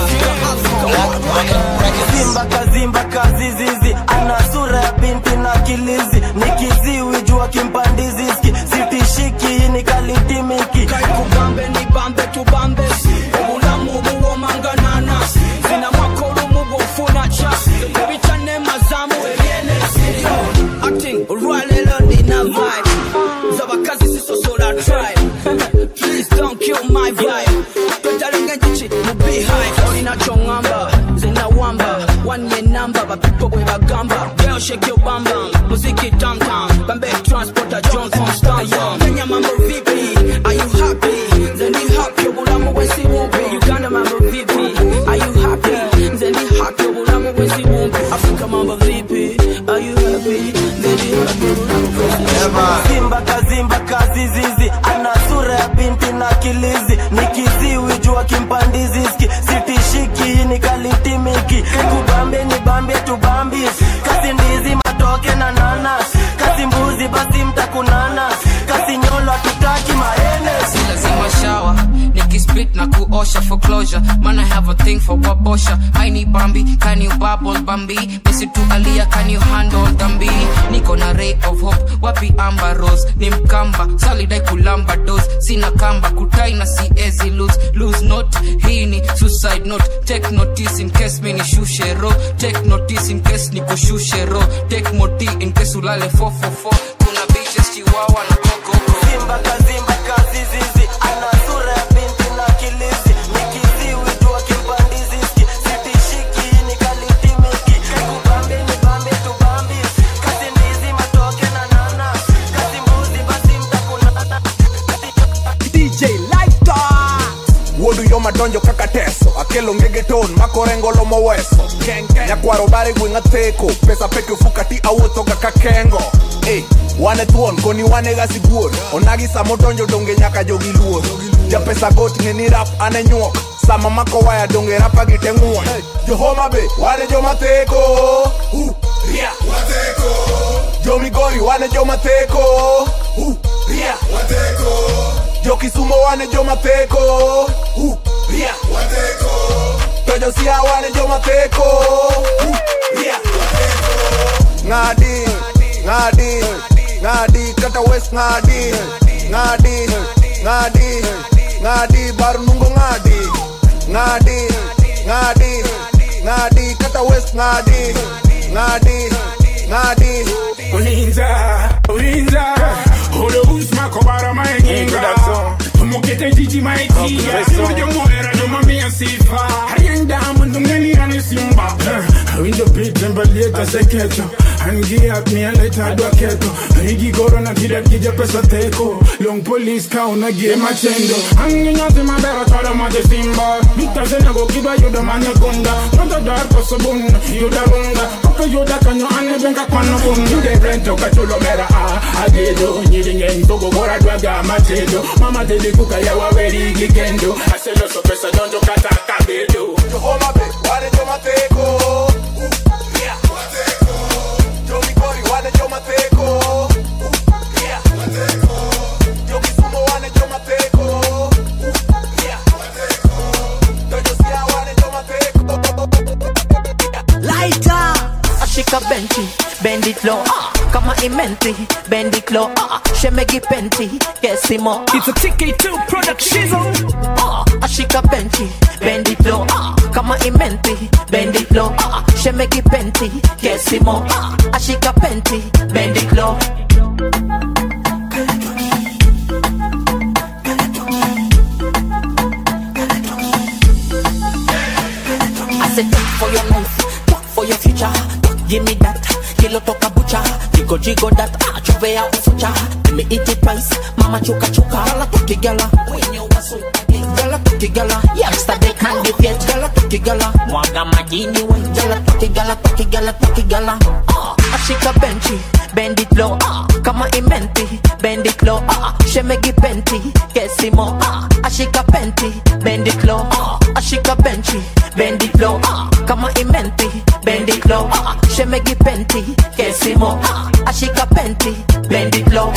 Simba kazimba kazizizi ana sura ya binti na kilizi ni kiziwi jua kimpandiziski sitishiki ni kalitimiki kugambe ni bambe tubambe obulamu buwomanganana zina makolo mubufuna ca ebicane mazamu ebyenesi acting olwalero nina vibe z'abakazi sisosola tribe please don't kill my vibe twetalenga enjuki mu beehive olina kyoŋŋamba nze nawamba wanye namba bapipo bwe bagamba girl shake your bam bam muziki tam tam bambe transporter john constanza kenya mambo vipi are you happy nze ndi happy obulamu bwensi bumpi uganda mambo vipi are you happy nze ndi happy obulamu bwensi bumpi afrika mambo vipi are you happy nze ndi happy obulamu bwensi bumpi simba kazimba kazizizi ana sura ya binti na kilizi ni kiziwi jua kimpandiziski sitishiki ni kalitimiki kubambe ni bambie tubambi kasi ndizi matoke na nanas kasi mbuzi basi mtakunana kasi nyolo tutaki maene si lazima shawa nikispit na kuosha for closure man i have a thing for wabosha haini bambi can you bubble bambi misi tu alia can you handle dhambi niko na ray of hope wapi amba rose ni mkamba salidai kulamba dos sina kamba kutai na siezi lose lose note hii ni suicide note take notice in case mi nishushe ro take notice in case nikushushe ro take moti in case ulale 444 kuna bitches chiwawa na kokoko simba kazimba kazizizi ana sura ya binti na kilizi ni kiziwi jua kimpandiziski sitishiki ni kalitimiki kubambe ni bambe tubambi kasi ndizi matoke na nana kasi mbuzi basi mtakunana DJ Lighter wuodu yo madonjo kaka teso akelo ngege ton makorengolo moweso nyakwaro bare gweng'a theko pesa peke fukati awuothoga ka kengo Eh, wane thuon koni wane ga sibuor onagi samo donjo donge nyaka jogi luor japesa got ng'e ni rap ane nyuok sama mako waya donge rapa gi te ng'uon johoma be wane joma theko Uh, ria. jomigori wane joma theko Uh, ria. jokisumo wane joma theko Uh, ria. to josia wane joma theko Uh, ria. ng'adi ng'adi ng'adi kata wes ng'adi ng'adi ng'adi ng'adi bar nungo ng'adi ng'adi ng'adi ng'adi kata wes ng'adi ng'adi ng'adi ulinza ulinza ule usmako bara maenginga tumukete jiji maitia ujo moera jo mamia sifa hayenda mundu ngeni ane simba Window beat tembeleta seketo Angia mia leta dwa keto Higi goro na kida kija pesa teko Long police ka unagie machendo Angi nyati mabera tada mate simba Vita zena go kiba yuda mane kunda Nota dar koso bun yuda runga Koka yuda kanyo ane benga kwano bun Yude rento kachulo mera a Agedo nyiringe ntogo gora dwaga matedo Mama tedi kuka ya waweri gigendo Aselo so pesa donjo kata kabedo Homa be, wale jo mateko. Yeah. Jomi Kori, wale jo mateko. Yeah. Jomi Sumo, wale jo mateko. Yeah. Dojo Sia, wale jo mateko. Lighter, ashika benchi, bend it low, ah, kama imenti, bend it low, ah, shemegi penti, kesimo. It's a TK2 production. Ah, ashika benchi, bend it low, ah, kama imenti, bend it low, ah, shemegi penti, kesimo. Ah, ashika penti, bend it low. I said, talk for your life, talk for your future. Talk, give me that. Kilo toka bucha, jigo jigo that. Ah, chovea ufucha. Let me eat it twice. Mama chuka chuka. Gala toki gala. When you was so Gala toki gala. Youngster they can't get yet. Gala toki gala. Mwaga majini we. Gala toki gala toki gala toki gala. Ah, ashika benchi, bend it low. Ah, kama imenti, bend it low. Ah, shemegi penti, kesimo. Ah, ashika penti, bend it low. Ah, ashika benchi, bend it low. Ah, kama imenti, bend it low. Ah, shemegi penti, kesimo. Ah, ashika penti, bend it low.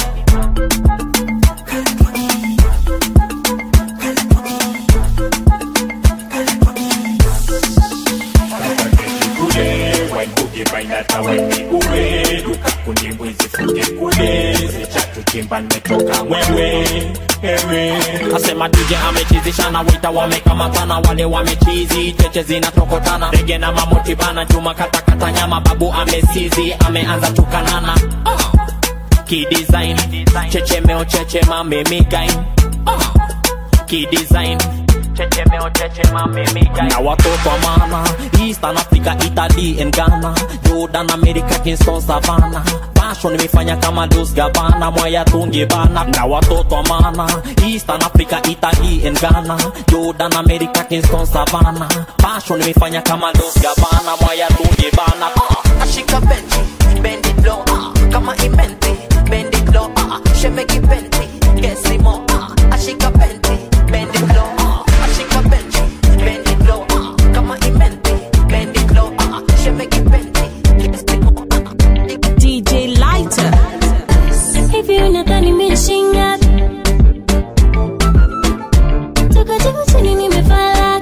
kule waikuge bainata wepigule dukakundi mwizi fuge kule zichatuchimba nimetoka wewe ewe asema DJ amechizisha na wita wamekamatana wale wamechizi cheche zinatokotana rege na mamoti bana chuma katakata nyama babu amesizi ameanza tukanana uh. kidesign chechemeo chechema mimigain uh. kidesign chechemeo chechema mimigain na watoto wa maana eastern africa italy and ghana jordan america kingston savana passion nimefanya kama dos gabana mwaya tungi bana na watoto wa maana eastern africa italy and ghana jordan america kingston savana passion nimefanya kama dos gabana mwaya tungi bana uh. ashika benchi bend it low ah kama imenti bend it low ah shemeki penti kesimo ah ashika penti bend it low ah ashika benchi bend it low ah kama imenti bend it low ah shemeki penti kesimo DJ Lighter. Hivi unadhani nimeshinga? Toka juu chini nimefala.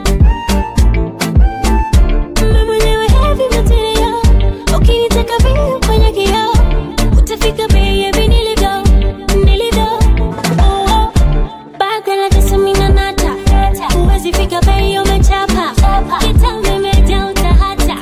Mimi mwenyewe heavy material. Ukinitaka vile kwenye kioo, utafika baby niligo, niligo. Oh, oh. Baga na tesa mina nata. Huwezi fika bei umechapa. Kitambo imejaa utahata.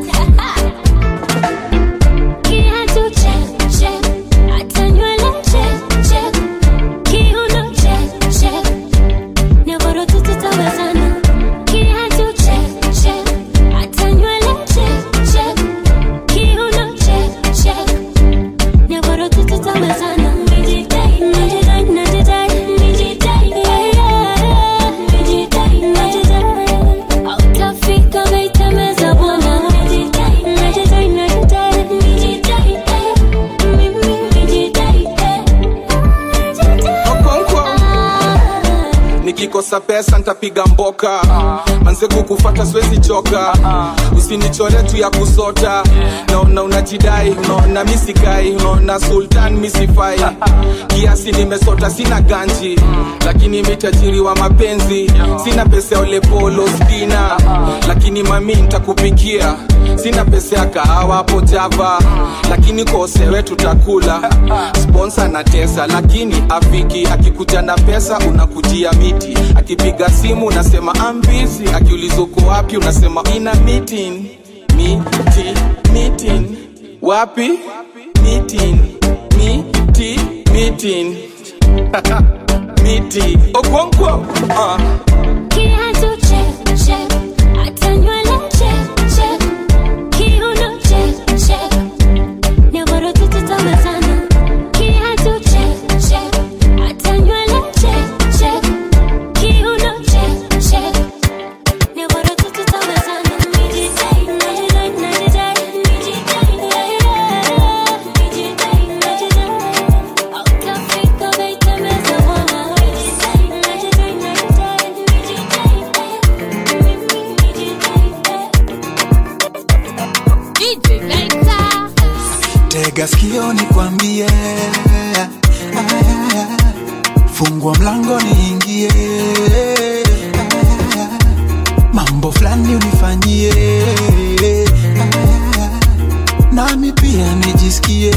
Kiatu check, check. Hata nywele check, check. Kiuno check, check. Nyororo tu tutawezana. Kiatu check, check. Hata nywele check, check. Kiuno check, check. Nyororo tu tutawezana. Mijidai, najidai, najidai, mijidai, yeah, yeah. Mijidai, najidai. Hautafika meitemeza bwana. Mijidai, najidai, najidai, mijidai, eh. Mimi mijidai, eh. Okonkwo. nikikosa pesa ntapiga mboka manze kukufata siwezi choka usinichore tu ya kusota naona unajidai unaona misikai unaona sultan misifai kiasi nimesota sina ganji lakini mitajiri wa mapenzi sina pesa ya olepolo spina lakini mami ntakupikia sina pesa ya kahawa hapo java lakini kosewe tutakula sponsa na tesa lakini afiki akikuja na pesa unakujia miti akipiga simu unasema ambizi akiuliza uko wapi unasema ina meeting miti meeting wapi meeting miti meeting miti okonkwo uh. Kiatu check, check. Hata nywele check, check. tega sikio nikwambie fungua mlango niingie mambo fulani unifanyie nami pia nijisikie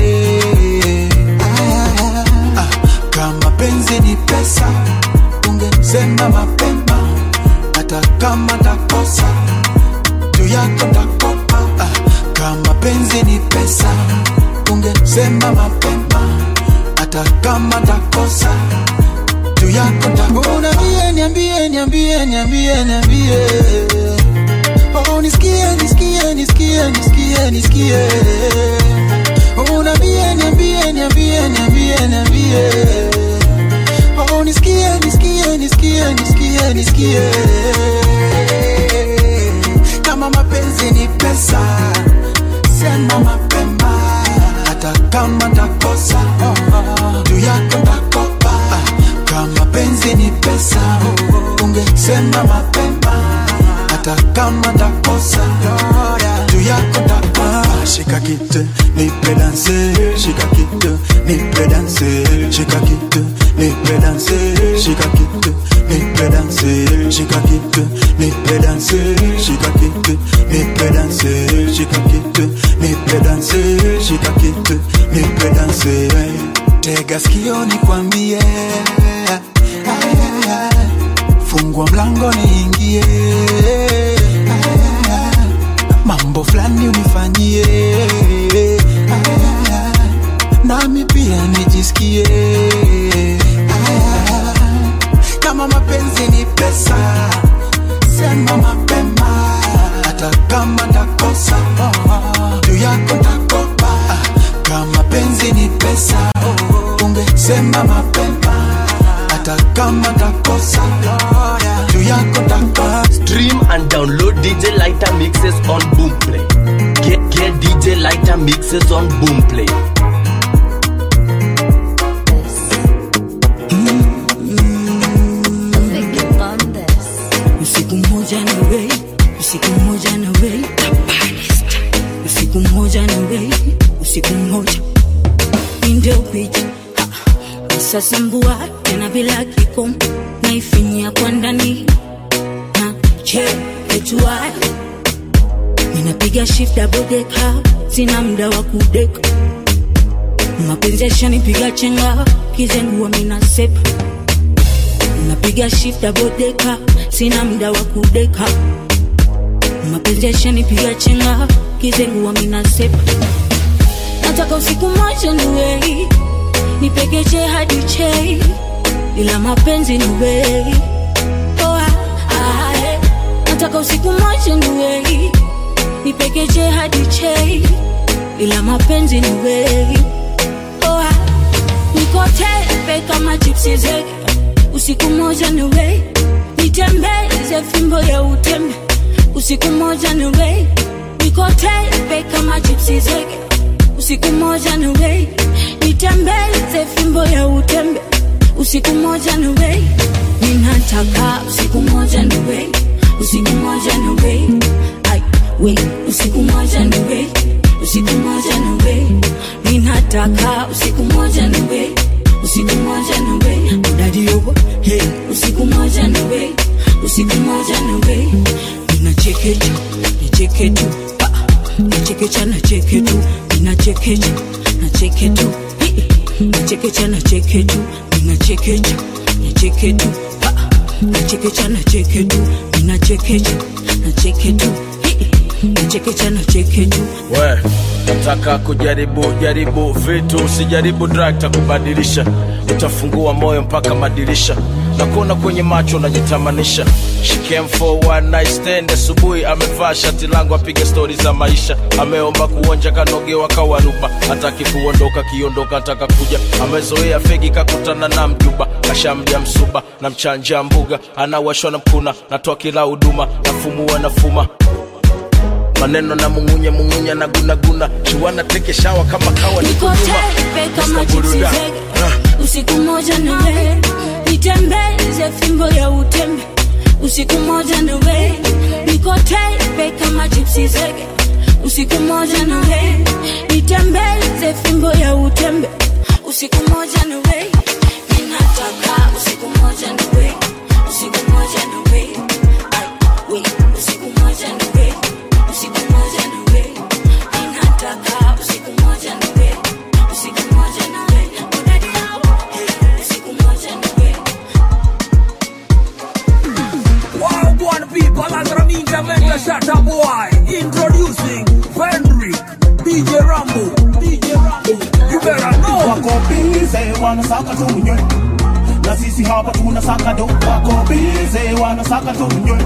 Ah, kama penzi ni pesa ungesema mapema hata kama takosa juu yako takopa ah, kama penzi ni pesa ungesema mapema hata kama takosa juu yako takopa niambie niambie niambie niambie niambie oh nisikie nisikie nisikie nisikie nisikie oh niambie niambie niambie niambie niambie oh nisikie nisikie nisikie nisikie nisikie kama mapenzi ni pesa sema mapema hata kama takosa juu yako takopa kama penzi ni pesa ungesema mapema hata kama takosa juu yako takopa shika kitu nipe danse shika kitu nipe danse shika kitu nipe danse shika kitu nipe danse shika kitu nipe danse shika kitu nipe danse shika kitu nipe danse shika kitu nipe danse tega sikio nikwambie fungua mlango niingie mambo fulani unifanyie nami pia nijisikie kama mapenzi ni pesa sema mapema hata kama takosa juu yako takopa kama penzi ni pesa ungesema mapema hata kama takosa juu yako takopa Stream and download DJ Lighter mixes on Boomplay. Get get DJ Lighter mixes on Boomplay. usiku mmoja na wei usiku mmoja na wei usiku mmoja na wei usiku mmoja ndio picha sasa mbua tena bila kikomo naifinyia kwa ndani na che etua ninapiga shift double decker sina muda wa kudeka mapenzi yashanipiga chenga kizengua mina sepa napiga shift double decker sina muda wa kudeka mapenzi yashanipiga chenga kizengua mina sepa nataka usiku moja niwei nipekeche hadi chei ila mapenzi niwei oh, ah, ah, eh. nataka usiku moja niwei nipekeche hadi chei ila mapenzi niwei oh, ah. nikotepe kama chipsi zege usiku moja niwei nitembeze fimbo ya utembe usiku moja niwei nikotepe kama chipsi zege usiku moja niwei nitembeze fimbo ya utembe usiku moja niwei ninataka usiku moja niwei usiku moja niwei ai wei usiku moja niwei usiku moja niwei ninataka usiku moja niwei usiku moja niwei udadi yobo hey usiku moja niwei usiku moja niwei ninachekecha nicheketu nachekecha nacheketu ninachekecha nacheketu nachekecha nacheketu ninachekecha nacheketu nachekecha nacheketu ninachekecha nacheketu nachekecha nacheketu we nataka kujaribu jaribu vitu usijaribu drug takubadilisha utafungua moyo mpaka madirisha na kuona kwenye macho unajitamanisha She came for one night stand asubuhi amevaa shati langu apige stori za maisha ameomba kuonja kanogewa kawaruba hataki kuondoka kiondoka ataka kuja amezoea fegi kakutana na mjuba kashamja msuba na mchanja mbuga anawashwa na mkuna natoa kila huduma nafumua nafuma maneno na mungunya mungunya na gunaguna shiwana teke shawa kama kawa niko nyuma nikotepe kama chipsi zege usiku moja niwe nitembeze fimbo ya utembe usiku moja niwe nikotepe kama chipsi zege usiku moja nawe nitembeze fimbo ya utembe usiku moja nawe ninataka usiku moja nawe usiku moja nawe Ai, we, usiku moja nawe usiku moja nawe ninataka usiku moja nawe usiku moja nawe udadi yao hey, usiku moja nawe Wow, one people, as a ninja venture shut up boy. Introducing Fenric, DJ Rambo, DJ Rambo. You better know. wako bize wanasaka tunywe na sisi hapa tunasaka do wako bize wanasaka tunywe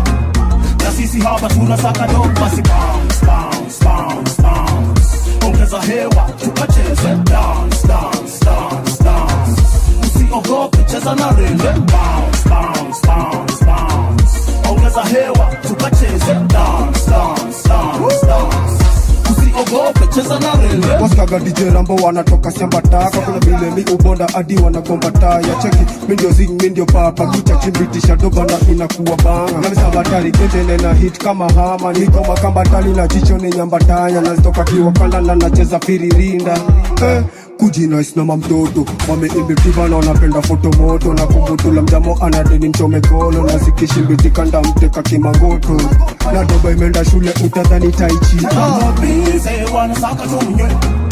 na sisi hapa tunasaka do basi bounce bounce bounce bounce ongeza hewa tukacheze dance dance dance dance usiogope cheza na rende bounce bounce bounce bounce ongeza hewa tukacheze dance dance dance dance usiogope cheza na rende waskaga DJ Rambo wanatoka shamba taka kuna vile mi ubonda hadi wanagomba taya cheki mi ndio zing mi ndio papa kicha chimbitisha doba na inakuwa banga namisabatari ketene na hit kama hama niko makambatali na jicho ni nyambatanya nazitoka kiwakanda na nacheza firirinda eh kujinais na mamtoto wameimbitiva na wanapenda foto moto na kumbutula mjamo anadeni mchome kono na zikishimbitika ndamteka kimangoto na doba imeenda shule utadhani taichi wako bize wanasaka tunywe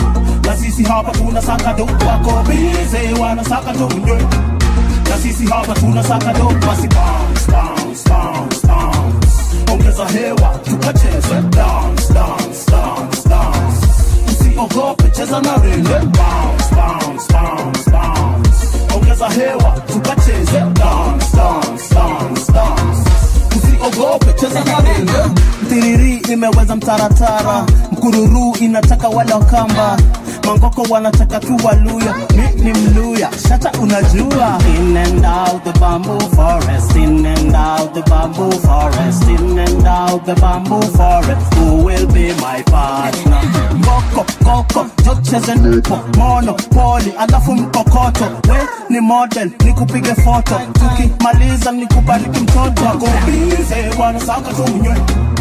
na sisi hapa tunasaka do wako bize wanasaka tunywe na sisi hapa tunasaka do basi bounce bounce bounce bounce ongeza hewa tukacheze dance dance dance dance usiogope cheza na rende bounce bounce bounce bounce ongeza hewa tukacheze dance dance dance dance usiogope cheza na rende tiriri imeweza mtaratara mkururu inataka wala kamba mangoko wanataka tu waluya mi ni mluya shata unajua in and out the bamboo forest in and out the bamboo forest in and out the bamboo forest who will be my partner koko koko jocheze npo mono poli alafu mkokoto we ni model nikupige foto tukimaliza nikubariki mtoto wako bize wanasaka tunywe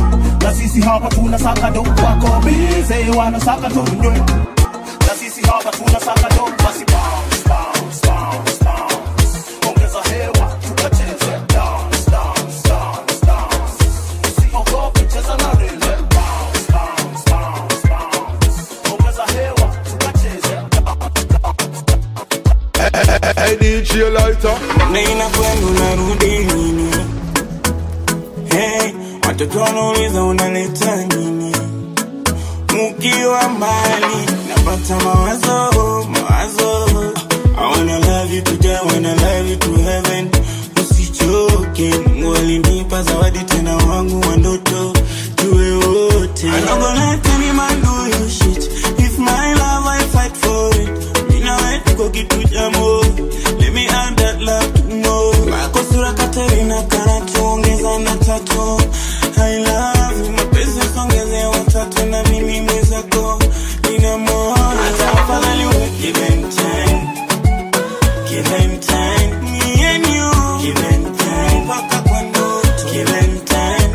na sisi hapa tunasaka do wako bize wanasaka tunywe na sisi hapa tunasaka do basi bounce bounce bounce bounce ongeza hewa tukacheze dance dance dance dance usiogope cheza na rende bounce bounce bounce bounce ongeza hewa tukacheze Hey DJ Lighter Nina kwenu narudi lini? Hey, watoto wanauliza unaleta nini? Mukiwa mbali napata mawazo, mawazo. I wanna love you today, I wanna love you to heaven. Usichoke, Mungu alinipa zawadi tena wangu wa ndoto, tuwe wote. I'm not gonna let any man do you shit. If my love I fight for it. Mina wewe tuko kitu cha moyo. Let me add that love to more. Wako sura Katerina kana tuongeza na tatu. I love you, mapenzi songeze watatu na mimi mwenzako. Nina moyo. Hata afadhali uwe give and take. Give and take. Me and you. Give and take. Mpaka kwa ndoto. Give and take.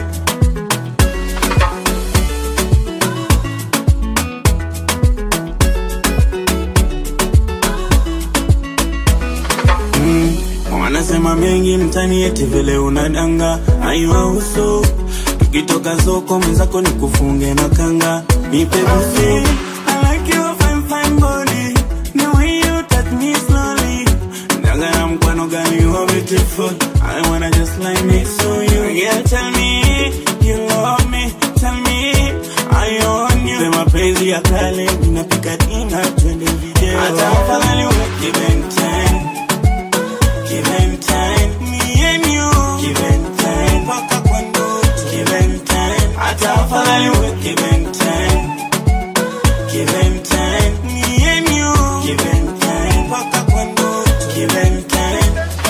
Mm, wanasema mengi mtani eti vile unadanga aiwa uso tukitoka soko mwenzako ni kufunge na kanga nipe busu I like your fine, fine body. The way you touch me slowly. Daga na mkwano gani you are beautiful. I wanna just lie next to you. Yeah, tell me you love me. Tell me I own you. Sema penzi ya kale, ninapika dina, twende video. Hata afadhali uwe give and take. Give and take. Me and you. Give and take. Mpaka kwa ndoto. Give and take. Hata afadhali uwe give and take. Give and take. Me and you. Give and take. Mpaka kwa ndoto. Give and take.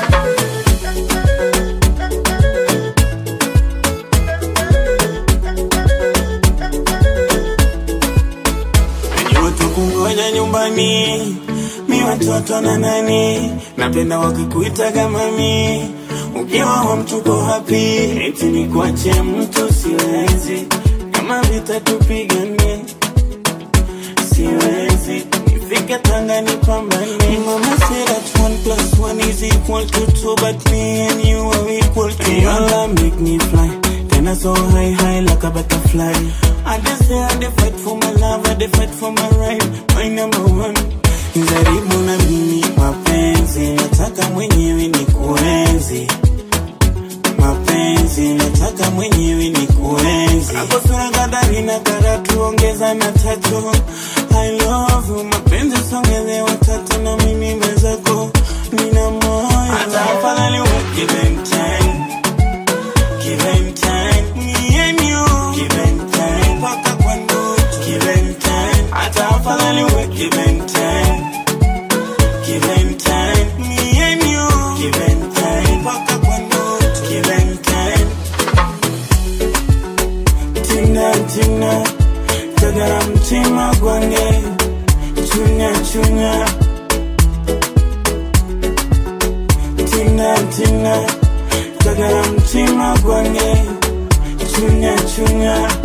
Najua tukungoja nyumbani mi watoto na nani napenda wakikuita kama mi ukiwa wa mtuko hapi eti nikuache mtu siwezi kama vita tupigane siwezi nifike tanga nipambane mama said that one plus one is equal to two but me and you are equal to one your love make me fly tena so high high like a butterfly I just say I dey fight for my love I dey fight for my right my number one jaribu na mimi mapenzi nataka mwenyewe ni kuenzi mapenzi nataka mwenyewe ni kuenzi hapo sura kadari na karatu ongeza na tatu I love you mapenzi songeze watatu na mimi mwenzako nina moyo hata afadhali we give and time give and time me and you give and time mpaka kwa ndoto give and time hata afadhali we give and time give and time me and you give and time mpaka kwa ndoto give and time tina tina tagara mtima gwange chunya chunya tina tina tagara mtima gwange chunya chunya